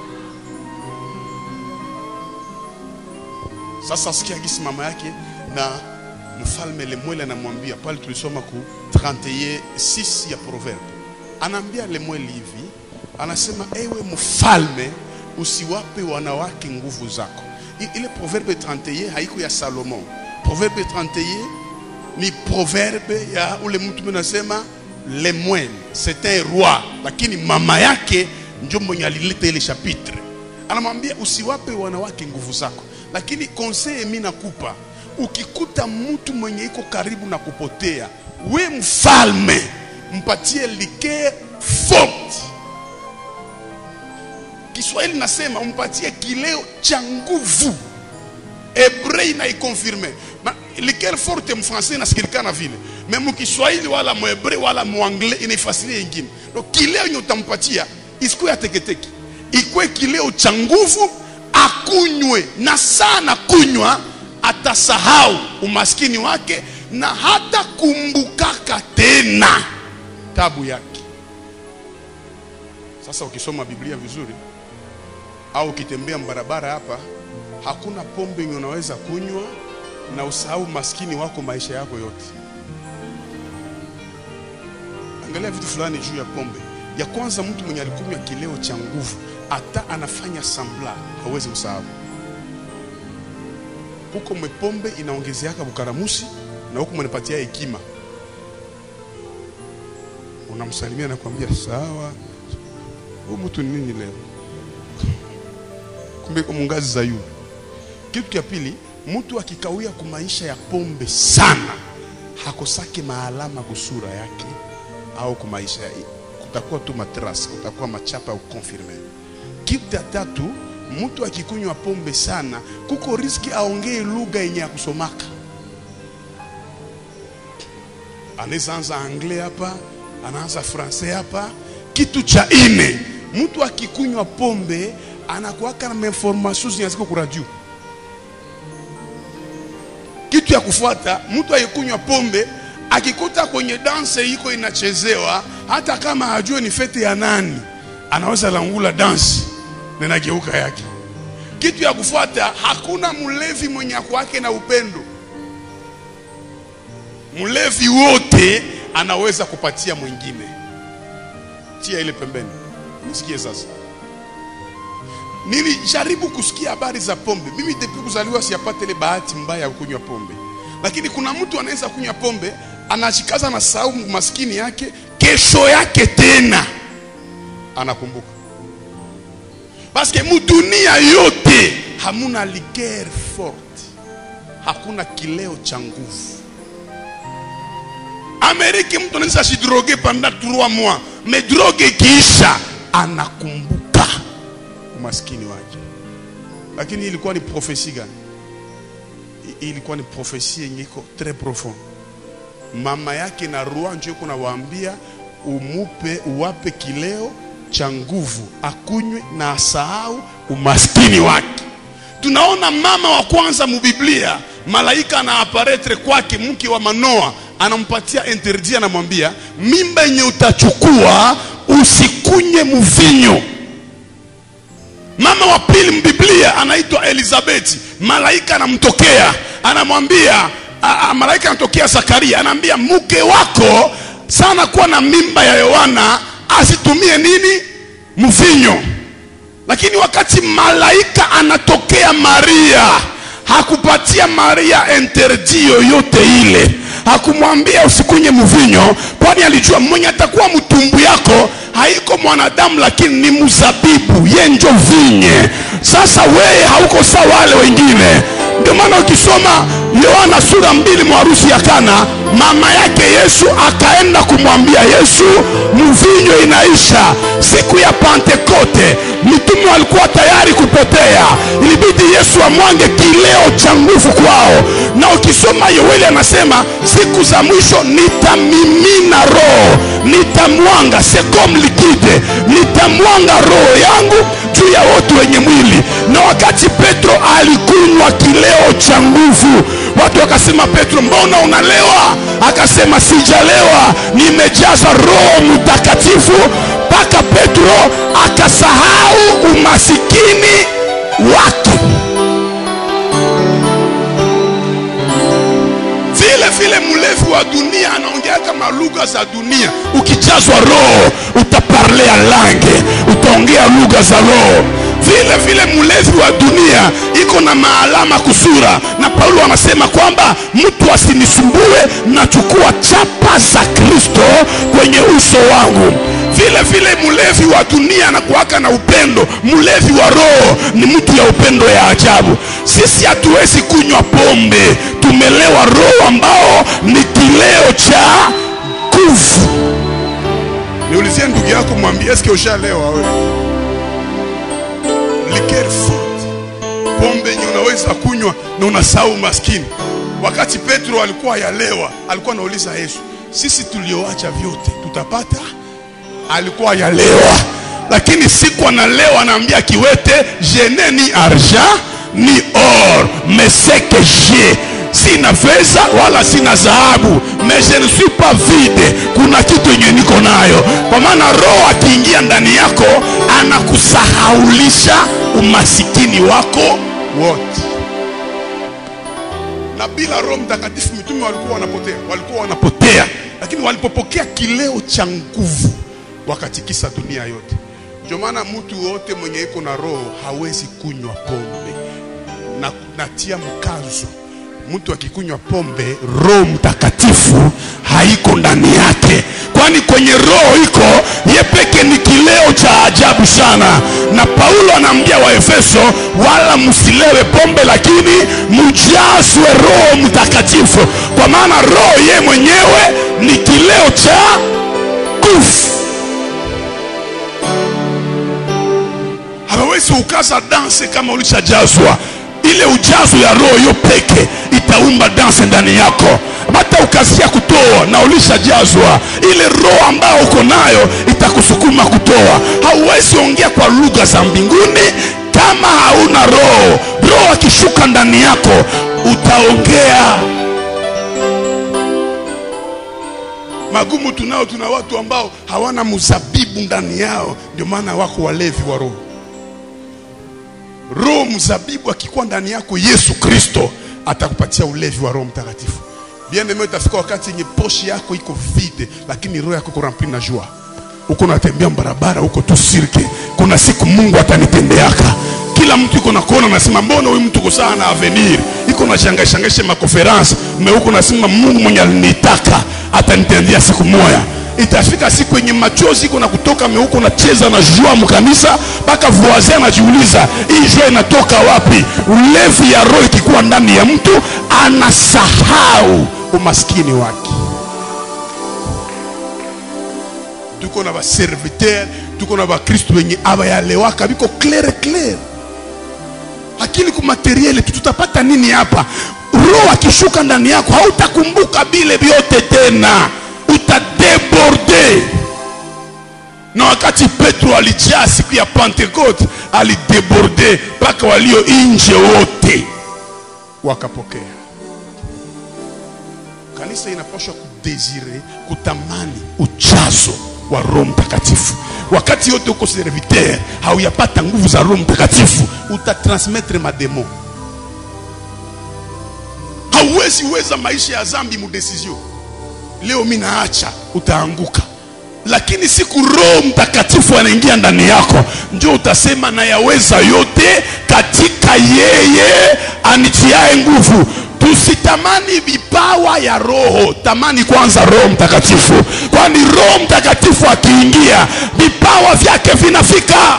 S3: sasa sikia gisi mama yake na mfalme lemwele anamwambia pale tulisoma ku 31 ya proverbe anaambia lemwele hivi anasema ewe mfalme usiwape wanawake nguvu zako I- ile proverbe 31 haiko ya salomon proverbe 31 ni proverbe ya ule mtu menasema lemwele c'est un roi lakini mama yake njo mwenye alileta ile chapitre anamwambia usiwape wanawake nguvu zako lakini konseye mi nakupa ukikuta mtu mwenye iko karibu na kupotea we mfalme mpatie like forte kiswahili nasema umpatie kileo cha nguvu hebrei inaikonfirme Ma- liqueur forte mfrancais inasikilikana vile me mukiswahili wala muhebrei wala muanglais inaifasiria ingine donc kileo yenye utampatia isikuwe ya teketeke ikwe kileo cha nguvu akunywe na sana kunywa atasahau umaskini wake na hata kumbukaka tena tabu yake sasa ukisoma biblia vizuri au ukitembea barabara hapa hakuna pombe yenye unaweza kunywa na usahau maskini wako maisha yako yote angalia vitu fulani juu ya pombe ya kwanza mtu mwenye alikunywa kileo cha nguvu hata anafanya sambla hawezi kusahau huko mwepombe inaongezeaka bukaramusi na huko mwanipatia hekima unamsalimia na kuambia sawa huyu mtu ni nini leo kumbe iko mungazi za yule kitu cha pili mtu akikawia ku maisha ya pombe sana hakosake maalama kusura yake au ku maisha ya kutakuwa tu matras kutakuwa machapa au confirme kitu cha tatu mtu akikunywa pombe sana kuko riski aongee lugha yenye ya kusomaka anaweza anza anglais hapa anaanza francais hapa kitu cha ine mtu akikunywa pombe anakuwaka na information zinaziko ku radio kitu ya kufuata mtu akikunywa pombe akikuta kwenye danse iko inachezewa hata kama hajue ni fete ya nani anaweza langula dansi na inageuka yake kitu ya kufuata hakuna mlevi mwenye kwake na upendo mlevi wote anaweza kupatia mwingine tia ile pembeni nisikie sasa nilijaribu kusikia habari za pombe mimi depuis kuzaliwa siyapata ile bahati mbaya ya kunywa pombe lakini kuna mtu anaweza kunywa pombe anashikaza na sahau maskini yake kesho yake tena anakumbuka paske mudunia yote hamuna liqueur forte hakuna kileo cha nguvu ameriki mtu anaweza shidroge panda 3 mois me droge ikiisha anakumbuka umaskini wake lakini hii ilikuwa ni profesi gani Hii ilikuwa ni profesi yenye iko très profond mama yake na rua njo iko nawaambia umupe uwape kileo cha nguvu akunywe na asahau umaskini wake tunaona mama wa kwanza mubiblia malaika anaaparetre kwake mke wa manoa anampatia interdit anamwambia mimba yenye utachukua usikunye mvinyo mama wa pili mbiblia anaitwa elizabeti malaika anamtokea anamwambia a- a- malaika anatokea zakaria anaambia mke wako sana kuwa na mimba ya yohana asitumie nini mvinyo lakini wakati malaika anatokea maria hakupatia maria interdi yoyote ile hakumwambia usikunye mvinyo kwani alijua mwenye atakuwa mtumbu yako haiko mwanadamu lakini ni mzabibu ye njo vinye sasa weye hauko sawa wale wengine ndio maana ukisoma yohana sura mbili mwa harusi ya kana mama yake yesu akaenda kumwambia yesu mvinyo inaisha siku ya pentekote mitume walikuwa tayari kupotea ilibidi yesu amwange kileo cha nguvu kwao na ukisoma yoeli anasema siku za mwisho nitamimina roho nitamwanga sekom likide nitamwanga roho yangu juu ya wote wenye mwili na wakati petro alikunywa kileo cha nguvu watu wakasema petro mbona unalewa akasema sijalewa nimejaza roho mtakatifu mpaka petro akasahau umasikini wake vile vile mlevi wa dunia anaongea kama lugha za dunia ukijazwa roho utaparlea lange utaongea lugha za roho vile vile mlevi wa dunia iko na maalama kusura na paulo anasema kwamba mtu asinisumbue nachukua chapa za kristo kwenye uso wangu vile vile mlevi wa dunia anakuwaka na upendo mlevi wa roho ni mtu ya upendo ya ajabu sisi hatuwezi kunywa pombe tumelewa roho ambao ni kileo cha nguvu niulizie ndugu yako mwambie eske ushalewa wewe liqueur forte pombe yenye unaweza kunywa na unasahau maskini wakati petro alikuwa yalewa alikuwa anauliza yesu sisi tulioacha vyote tutapata alikuwa yalewa lakini siku analewa anaambia kiwete je n'ai ni argent ni or mais ce que j'ai sina fedha wala sina dhahabu mais je ne suis pas vide kuna kitu yenye niko nayo kwa maana roho akiingia ndani yako anakusahaulisha umasikini wako wote na bila roho mtakatifu mitume walikuwa wanapotea walikuwa wanapotea lakini walipopokea kileo cha nguvu wakatikisa dunia yote ndio maana mtu wote mwenye iko na roho hawezi kunywa pombe na natia mkazo mtu akikunywa pombe roho mtakatifu haiko ndani yake kwani kwenye roho iko ye peke ni kileo cha ajabu sana na paulo anaambia waefeso wala msilewe pombe lakini mjazwe roho mtakatifu kwa maana roho ye mwenyewe ni kileo cha nguvu hawawezi ukaza danse kama ulishajazwa ile ujazo ya roho hiyo peke itaumba danse ndani yako bata
S4: hata ukasia kutoa na ulishajazwa ile roho ambayo uko nayo itakusukuma kutoa hauwezi ongea kwa lugha za mbinguni kama hauna roho roho akishuka ndani yako utaongea magumu tunao tuna watu ambao hawana mzabibu ndani yao ndio maana wako walevi wa roho roho mzabibu akikuwa ndani yako yesu kristo atakupatia ulevi wa roho mtakatifu bien aime itafika wakati yenye poshi yako iko vide lakini roho yako iko rempli na jua uko natembea barabara huko tu sirke kuna siku mungu atanitendeaka kila mtu iko nakuona nasema mbona huyu mtu kusaa na avenir iko na shangashangashe makonferanse me huko nasema mungu mwenye alinitaka atanitendea siku moya itafika siku yenye machozi iko na kutoka meuko nacheza na jua mkanisa mpaka voisin anajiuliza hii jua inatoka wapi ulevi ya roho ikikuwa ndani ya mtu anasahau umaskini wake tuko na baserviteur tuko na bakristu wenye abayalewaka biko claire claire lakini kumateriele tu tutapata nini hapa roho akishuka ndani yako hautakumbuka bile vyote tena utadeborde na wakati petro alijaa siku ya pentekote alideborde mpaka walio nje wote wakapokea kanisa inapaswa kudesire kutamani ujazo wa roho mtakatifu wakati yote uko serviteur hauyapata nguvu za roho mtakatifu utatransmettre mademo hauwezi weza maisha ya zambi mudesizio leo mi naacha utaanguka lakini siku roho mtakatifu anaingia ndani yako ndio utasema nayaweza yote katika yeye anitiae nguvu tusitamani vipawa ya roho tamani kwanza roho mtakatifu kwani roho mtakatifu akiingia vipawa vyake vinafika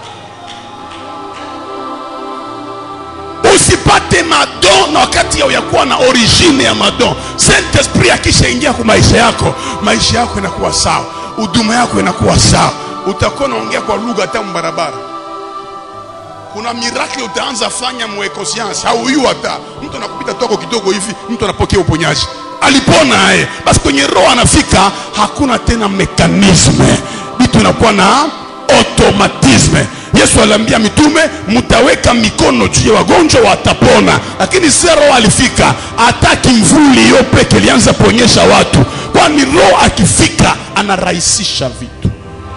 S4: usipate madon na wakati ya kuwa na origine ya madon saint esprit akishaingia kwa maisha yako maisha yako inakuwa sawa huduma yako inakuwa sawa utakuwa naongea kwa lugha hata mbarabara kuna miracle utaanza fanya muekosiansi hauyu hata mtu anakupita toko kidogo hivi mtu anapokea uponyaji alipona aye basi kwenye roho anafika hakuna tena mekanisme vitu inakuwa na automatisme yesu aliambia mitume mtaweka mikono juu ya wagonjwa watapona lakini se roho alifika hata kimvuli yo peke ilianza kuonyesha watu kwani roho akifika anarahisisha vitu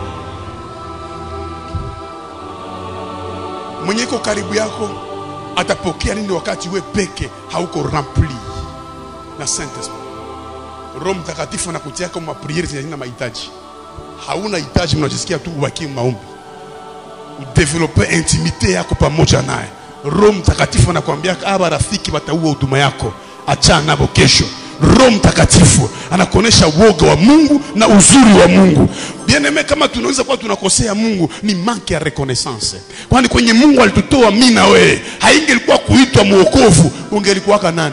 S4: mwenye iko karibu yako atapokea nini wakati we peke hauko rempli na saint esprit roho mtakatifu anakutiaka mapriere zenye hazina mahitaji hauna hitaji mnajisikia tu ubakie maombi udevelope intimite yako pamoja naye roho mtakatifu anakuambia aba rafiki wataua huduma yako achana nabo kesho roho mtakatifu anakuonyesha woga wa mungu na uzuri wa mungu bieneme kama tunaweza kuwa tunakosea mungu ni manke ya reconnaissance kwani kwenye mungu alitutoa mi na wewe haingelikuwa kuitwa mwokovu ungelikuwaka nani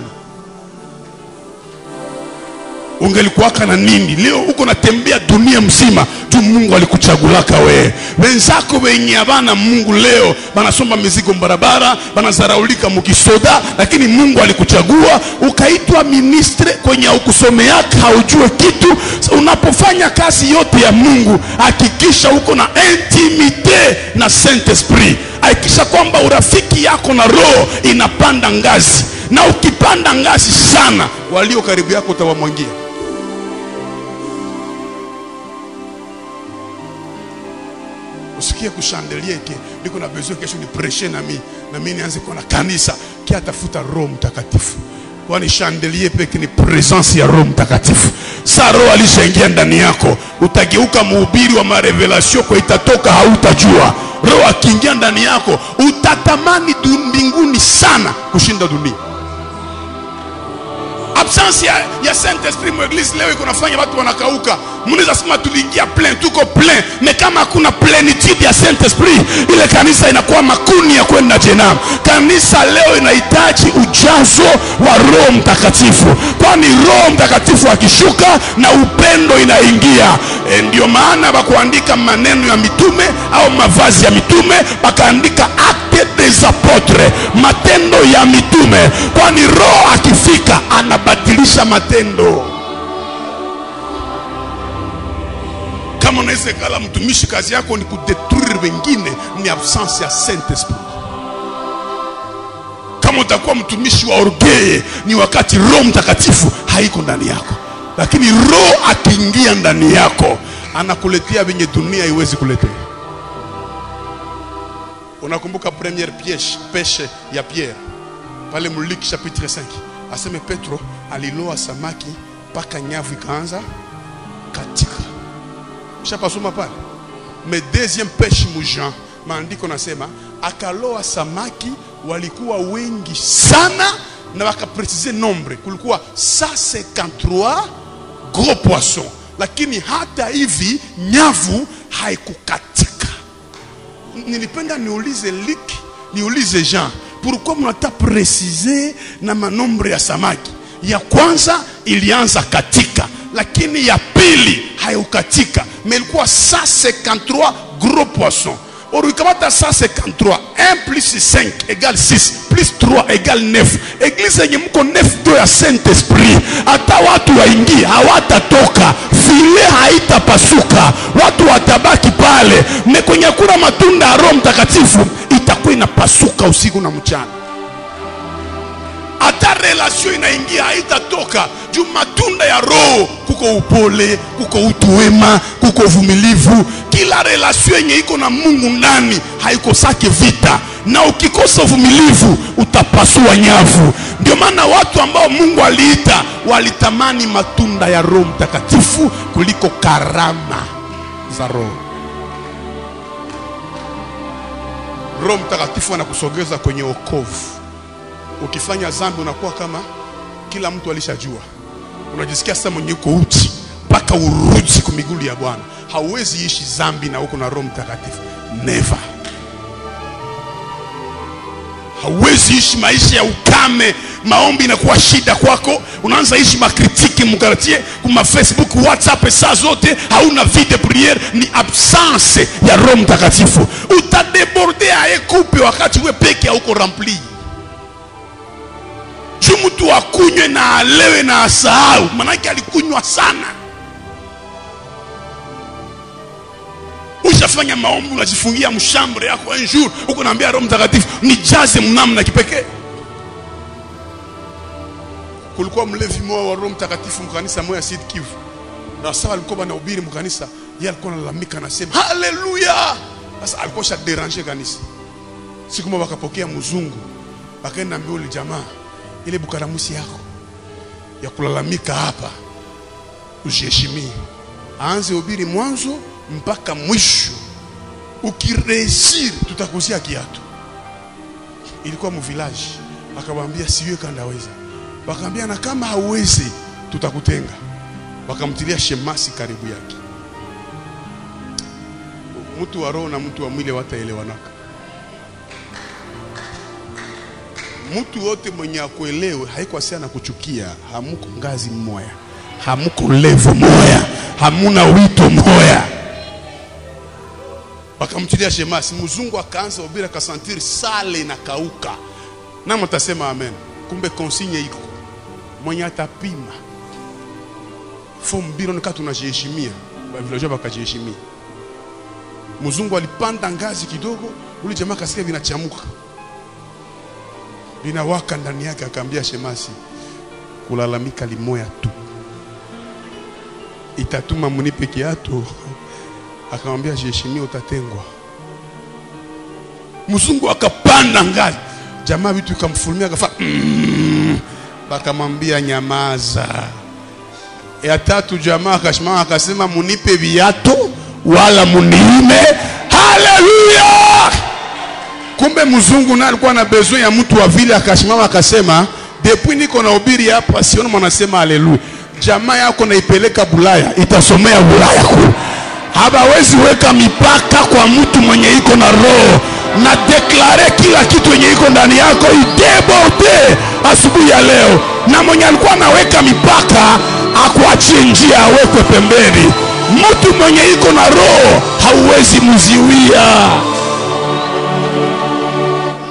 S4: ungelikuwaka na nini leo uko natembea dunia mzima juu mungu alikuchagulaka wewe wenzako wenye havana mungu leo banasomba mizigo barabara banazaraulika mukisoda lakini mungu alikuchagua ukaitwa ministre kwenye aukusomeaka haujue kitu unapofanya kazi yote ya mungu hakikisha uko na intimite na saint esprit hakikisha kwamba urafiki yako na roho inapanda ngazi na ukipanda ngazi sana walio karibu yako utawamwangia usikie kushandelie ke niko na besoin kesho ni preshe na mi na mi nianze kuwa na kanisa ki atafuta roho mtakatifu kwani chandelier peke ni presence ya roho mtakatifu sa roho alishaingia ndani yako utageuka mhubiri wa marevelasio kwa itatoka hautajua roho akiingia ndani yako utatamani du- mbinguni sana kushinda dunia absence ya, ya saint esprit mweglise leo iko nafanya watu wanakauka mnaweza sema tuliingia plein tuko plein me kama hakuna plenitude ya saint esprit ile kanisa inakuwa makuni ya kwenda jenam kanisa leo inahitaji ujazo wa roho mtakatifu kwani roho mtakatifu akishuka na upendo inaingia e, ndio maana bakuandika maneno ya mitume au mavazi ya mitume bakaandika acte des apôtres matendo ya mitume kwani roho akifika anabadilisha matendo kama unaweza kala mtumishi kazi yako ni kudetruire wengine ni absence ya saint esprit kama utakuwa mtumishi wa orgeye ni wakati roho mtakatifu haiko ndani yako lakini roho akiingia ndani yako anakuletea venye dunia haiwezi kuletea unakumbuka première pièche peshe ya pierre pale mluk chapitre 5 aseme petro aliloa samaki mpaka nyavu ikaanza katika shapasoma pale me deuxième peshe mujean maandiko nasema akaloa samaki walikuwa wengi sana na wakapresize nombre kulikuwa 153 gros poisson lakini hata hivi nyavu haikukatika nilipenda niulize lik niulize jean pourquoi mnata presize na manombre ya samaki ya kwanza ilianza katika lakini ya pili haikukatika mais ilikuwa 153 gros poisson or ukamata 153 1 plus 5 égale 6 plus 3 égale 9 eglise yenye mko 9 do ya saint esprit hata watu waingie hawatatoka vile haitapasuka watu watabaki pale me kwenye kuna matunda ya roho mtakatifu itakuwa inapasuka usiku na mchana hata relasio inaingia haitatoka juu matunda ya roho kuko upole kuko utu wema kuko uvumilivu kila relasio yenye iko na mungu ndani haikosake vita na ukikosa uvumilivu utapasua nyavu ndio maana watu ambao mungu aliita walitamani matunda ya roho mtakatifu kuliko karama za roho roho mtakatifu anakusogeza kwenye okovu ukifanya zambi unakuwa kama kila mtu alishajua unajisikia sasa mwenye uko uchi mpaka urudi kwa miguu ya bwana hauwezi ishi zambi na uko na roho mtakatifu never hauwezi ishi maisha ya ukame maombi inakuwa shida kwako unaanza ishi makritiki mkartie kuma facebook whatsapp saa zote hauna vie de priere ni absence ya roho mtakatifu utadeborde aekupe wakati we peke hauko rempli juu mtu akunywe na alewe na asahau manake alikunywa sana ushafanya maombi unajifungia mshambre yako un jour huko naambia roho mtakatifu nijaze mnamna kipekee kulikuwa mlevi moja wa roho mtakatifu mkanisa moya Sud Kivu na sawa alikuwa banahubiri mkanisa yeye alikuwa analalamika anasema haleluya sasa alikuwa sha déranger kanisa siku moja wakapokea mzungu akaenda ambia ule jamaa ile bukaramusi yako ya kulalamika hapa ujiheshimie aanze ubiri mwanzo mpaka mwisho ukiresiri tutakuzia kiatu ilikuwa muvilaji akamwambia siwe kandaweza wakamwambia na kama hauwezi tutakutenga wakamtilia shemasi karibu yake mtu wa roho na mtu wa mwili wataelewanaka mtu wote mwenye akuelewe haiko asia na kuchukia hamuko ngazi mmoya hamuko levo moya hamuna wito moya wakamtilia shemasi mzungu akaanza ubira akasantiri sale inakauka na mtasema amen kumbe konsinye iko mwenye atapima fo mbiro nika tunajiheshimia vilajoa wakajiheshimia mzungu alipanda ngazi kidogo ule jamaa kasikia vinachamuka linawaka ndani yake akaambia shemasi kulalamika limoya tu itatuma munipe kiatu akamwambia jiheshimia utatengwa mzungu akapanda ngazi jamaa vitu ikamfulumia akafa mm, bakamwambia nyamaza ya tatu jamaa akashimama akasema munipe viatu wala muniime haleluya kumbe mzungu naye alikuwa na besoin ya mtu wa vile akashimama akasema depuis niko na ubiri hapa siona mwanasema haleluya jamaa yako naipeleka bulaya itasomea bulaya kule hawawezi weka mipaka kwa mtu mwenye iko na roho na deklare kila kitu yenye iko ndani yako ideborde asubuhi ya leo na mwenye alikuwa anaweka mipaka akuachie njia awekwe pembeni mtu mwenye iko na roho hauwezi mziwia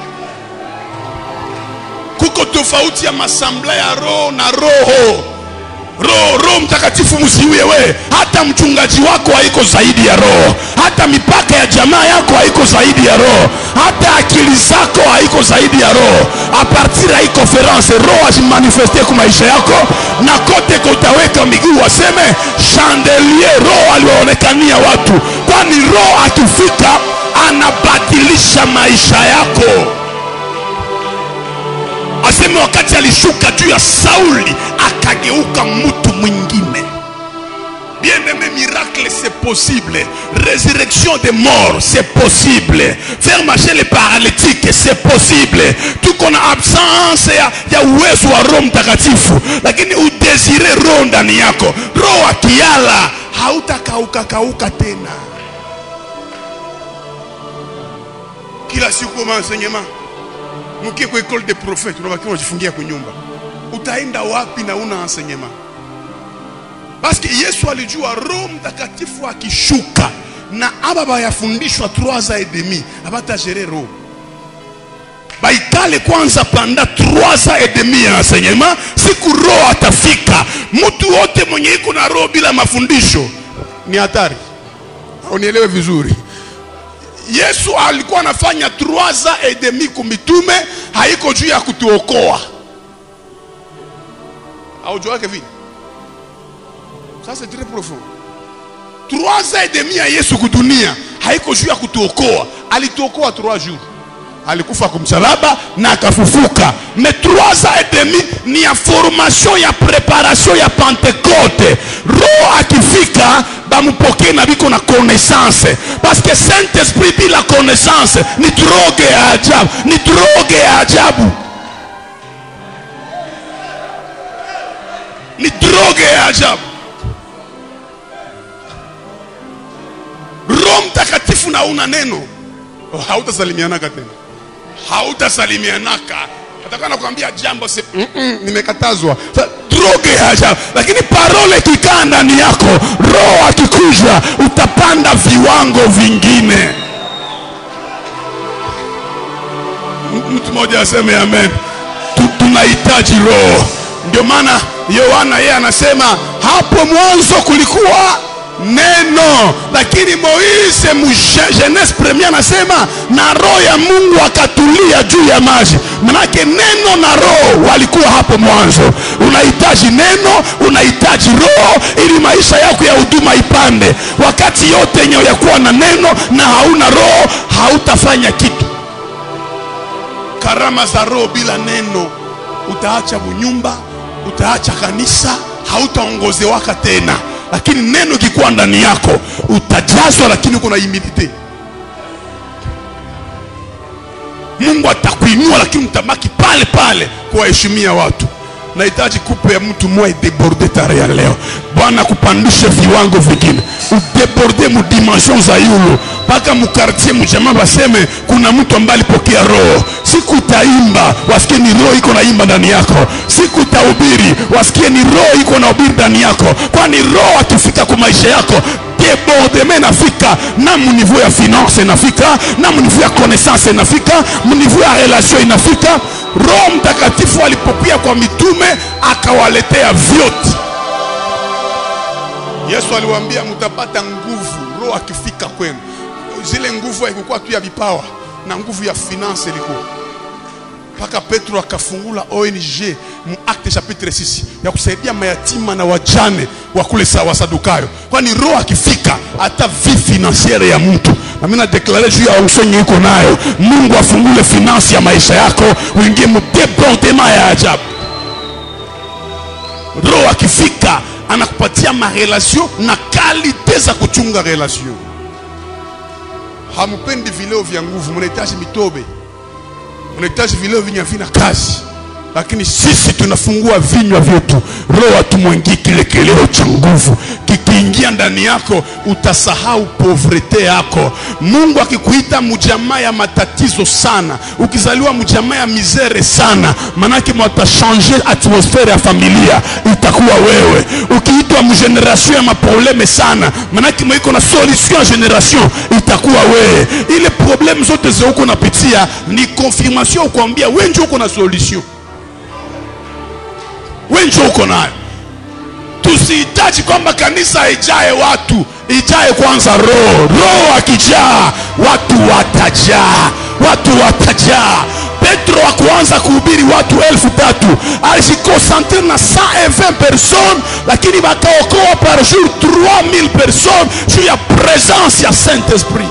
S4: tofauti ya masambla ya roho na roho roho roho mtakatifu msiuye we hata mchungaji wako haiko zaidi ya roho hata mipaka ya jamaa yako haiko zaidi ya roho hata akili zako haiko zaidi ya roho apartir ya hii konferanse roho ajimanifeste ku maisha yako na kote kotaweka miguu waseme chandelier roho aliwaonekania watu kwani roho akifika anabadilisha maisha yako aseme wakati alishuka juu ya sauli akageuka mtu mwingine bien aimé miracle c'est possible résurrection des morts c'est possible faire marcher les paralytiques c'est possible tuko na absence ya, ya uwezo wa roho mtakatifu lakini udesire roho ndani yako roho akiala hautakauka kauka tena kila siku maenseignement mkie kwa école de prophète unabakia unajifungia kunyumba utaenda wapi na una enseignement paske yesu alijua roho mtakatifu akishuka na aba bayafundishwa 3 ans et demi abatagere roho baikale kwanza panda 3 ans et demi ya enseignement siku roho atafika mtu wote mwenye iko na roho bila mafundisho ni hatari unielewe vizuri yesu alikuwa anafanya 3 ans et demi kumitume haiko juu ya kutuokoa aujuake vile ça c'est très profond trois ans et demi ya yesu kudunia haiko juu ya kutuokoa alituokoa trois jours alikufa kumsalaba na akafufuka mais trois ans et demi ni ya formation ya preparation ya pentecote roho akifika bamupokee na biko na connaissance parce que saint esprit bila connaissance ni droge ya ajabu ni droge ya ajabu ni droge ya ajabu roho mtakatifu na una neno oh, hautasalimianaka tena hautasalimianaka atakuwa nakwambia jambo si, mm -mm, nimekatazwa Sa- droge ya ajabu lakini parole ikikaa ndani yako roho akikuja utapanda viwango vingine M- mtu mmoja aseme amen Tu- tunahitaji roho ndio maana yohana yeye anasema hapo mwanzo kulikuwa neno lakini moise mje- jeunesse premier anasema na roho ya mungu akatulia juu ya maji manake neno na roho walikuwa hapo mwanzo unahitaji neno unahitaji roho ili maisha yako ya huduma ipande wakati yote yenye yakuwa na neno na hauna roho hautafanya kitu karama za roho bila neno utaacha bunyumba utaacha kanisa hautaongozewaka tena lakini neno ikikuwa ndani yako utajazwa lakini uko na humilite mungu atakuinua lakini utabaki pale pale kuwaheshimia watu nahitaji kupe ya mtu mmoja ideborde tare ya leo bwana akupandishe viwango vingine udeborde mudimension za yulu mpaka mukartie mujamaa baseme kuna mtu ambaye alipokea roho siku utaimba wasikie ni roho iko naimba ndani yako siku utahubiri wasikie ni roho iko na ubiri ndani yako kwani roho akifika kwa maisha yako debordement inafika na muniveau ya finance inafika na muniveau ya connaissance inafika muniveau ya relation inafika roho mtakatifu alipokuya kwa mitume akawaletea vyote yesu aliwaambia mtapata nguvu roho akifika kwenu zile nguvu haikukuwa tu ya vipawa na nguvu ya finance ilikuwa mpaka petro akafungula ong mu acte chapitre 6 ya kusaidia mayatima na wajane wa kule sa- wasadukayo kwani roho akifika hata vi financiere ya mtu na mimi nadeklare juu ya usonyi iko nayo mungu afungule finance ya maisha yako uingie mu debordement ya ajabu roho akifika anakupatia marelation na kalite za kuchunga relation hamupendi vileo vya nguvu mnahitaji mitobe unahitaji vileo vyenye havina kazi lakini sisi tunafungua vinywa vyetu roho atumwengii kile kileo cha nguvu kikiingia ndani yako utasahau povrete yako mungu akikuita mjamaa ya matatizo sana ukizaliwa mjamaa ya mizere sana manake mwatashange atmosfere ya familia itakuwa wewe ukiitwa mgeneration ya maprobleme sana manake mwiko na solution ya generation itakuwa wewe ile probleme zote zeuko napitia ni confirmation kuambia wenje uko na solution we njo uko nayo tusihitaji kwamba kanisa ijae watu ijae kwanza roho roho akijaa watu watajaa watu watajaa petro akuanza kuhubiri watu elfu tatu alijikonsentre na 120 personnes lakini wakaokoa par jour 3000 personnes juu ya presence ya saint esprit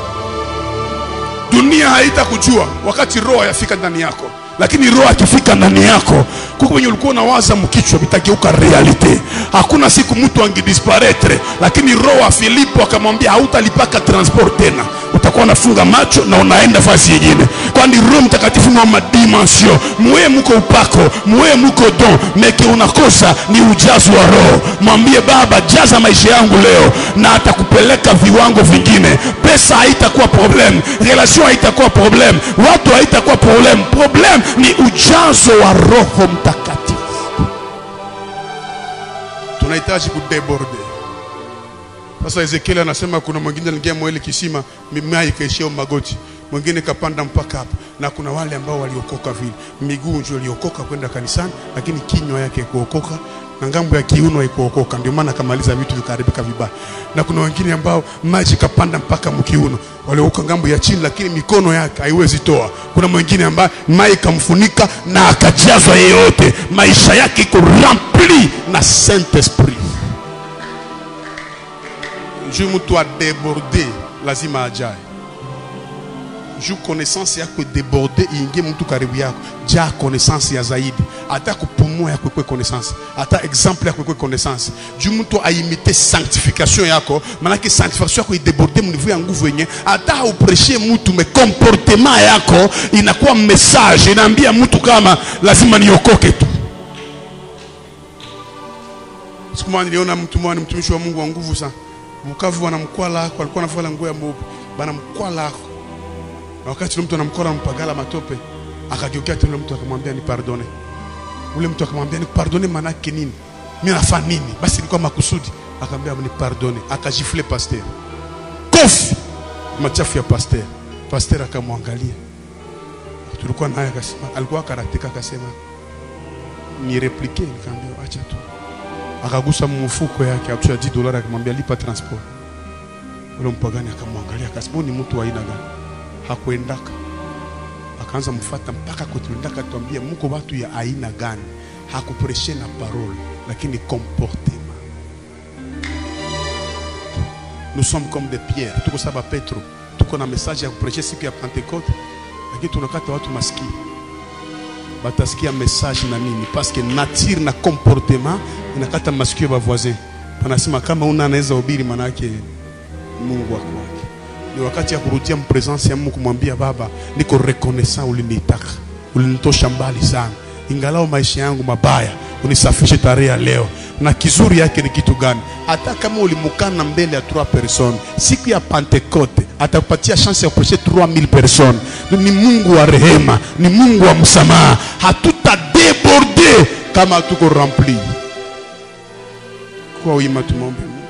S4: dunia haitakujua wakati roho yafika ndani yako lakini roho akifika ndani yako kuko wenye ulikuwa unawaza mkichwa vitageuka realite hakuna siku mtu angedisparetre lakini roho wa filipo akamwambia hautalipaka transport tena utakuwa unafunga macho na unaenda fasi yengine kwani roho mtakatifu ni wa madimension muwe muko upako muwe muko don meke unakosa ni ujazo wa roho mwambie baba jaza maisha yangu leo na atakupeleka viwango vingine pesa haitakuwa problem relation haitakuwa problem watu haitakuwa problem problem ni ujazo wa roho mtakatifu tunahitaji kudeborde sasa ezekiel anasema kuna mwingine aliingia mwele kisima mimea ikaishia magoti mwingine kapanda mpaka hapa na kuna wale ambao waliokoka vile miguu ndio iliokoka kwenda kanisani lakini kinywa yake kuokoka na ngambo ya kiuno haikuokoka ndio maana akamaliza vitu vikaharibika vibaya na kuna wengine ambao maji kapanda mpaka mkiuno waliokoka ngambo ya chini lakini mikono yake haiwezi toa kuna mwingine ambaye mai ikamfunika na akajazwa yeyote maisha yake iko rempli na saint esprit juu mtu adeborde lazima ajae juu connaissance yako deborde iingie mtu karibu yako jaa connaissance ya zaidi hata kupumua yako ikwe connaissance hata exemple yako ikwe connaissance juu mtu aimite sanctification yako manake sanctification yako ideborde mnivu ya nguvu yenye hata haupreshe mtu me comportement yako inakuwa message inaambia mtu kama lazima niokoke tu siku moja niliona mtu mmoja ni mtumishi wa Mungu wa nguvu sana Bukavu wanamkwala ako alikuwa anavala nguo ya mweupe banamkwala ako na wakati ule mtu anamkwala mpagala matope akageukia tena ule mtu akamwambia ni pardone ule mtu akamwambia ni pardone manake nini mimi nafanya nini basi ilikuwa makusudi akamwambia ni pardone akajifule pasteur kofi machafu ya pasteur pasteur akamwangalia tulikuwa naye akasema alikuwa karateka akasema ni replique nikamwambia acha tu akagusa mfuko yake atusha 10 dollars akamwambia lipa transport ule mpagani akamwangalia akasema ni mtu wa aina gani hakuendaka akaanza mfata mpaka kutulindaka tuambia mko watu ya aina gani hakupreshe na parole lakini comportement nous sommes comme des pierres tuko saba petro tuko na message ya kupreshe siku ya pentecote lakini tunakata watu masikio batasikia message na nini parce que nature na comportement inakata masikio ya voisin panasema kama una anaweza hubiri manake Mungu wako wake ni wakati ya kurudia mpresence ya Mungu kumwambia baba niko reconnaissant ulinitaka ulinitosha mbali sana ingalao maisha yangu mabaya unisafishe tarehe ya leo na kizuri yake ni kitu gani hata kama ulimukana mbele ya 3 personnes siku ya pentecote atakupatia chance ya kupreshe 3000 personnes ni mungu wa rehema ni mungu wa msamaha hatutadeborde kama hatuko rempli kwa wima tumombe Mungu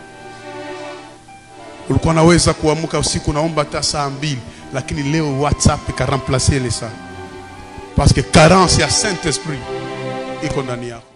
S4: ulikuwa naweza kuamka usiku naomba hata saa mbili lakini leo whatsapp ikaramplace ile saa parce que carence ya saint esprit iko ndani yako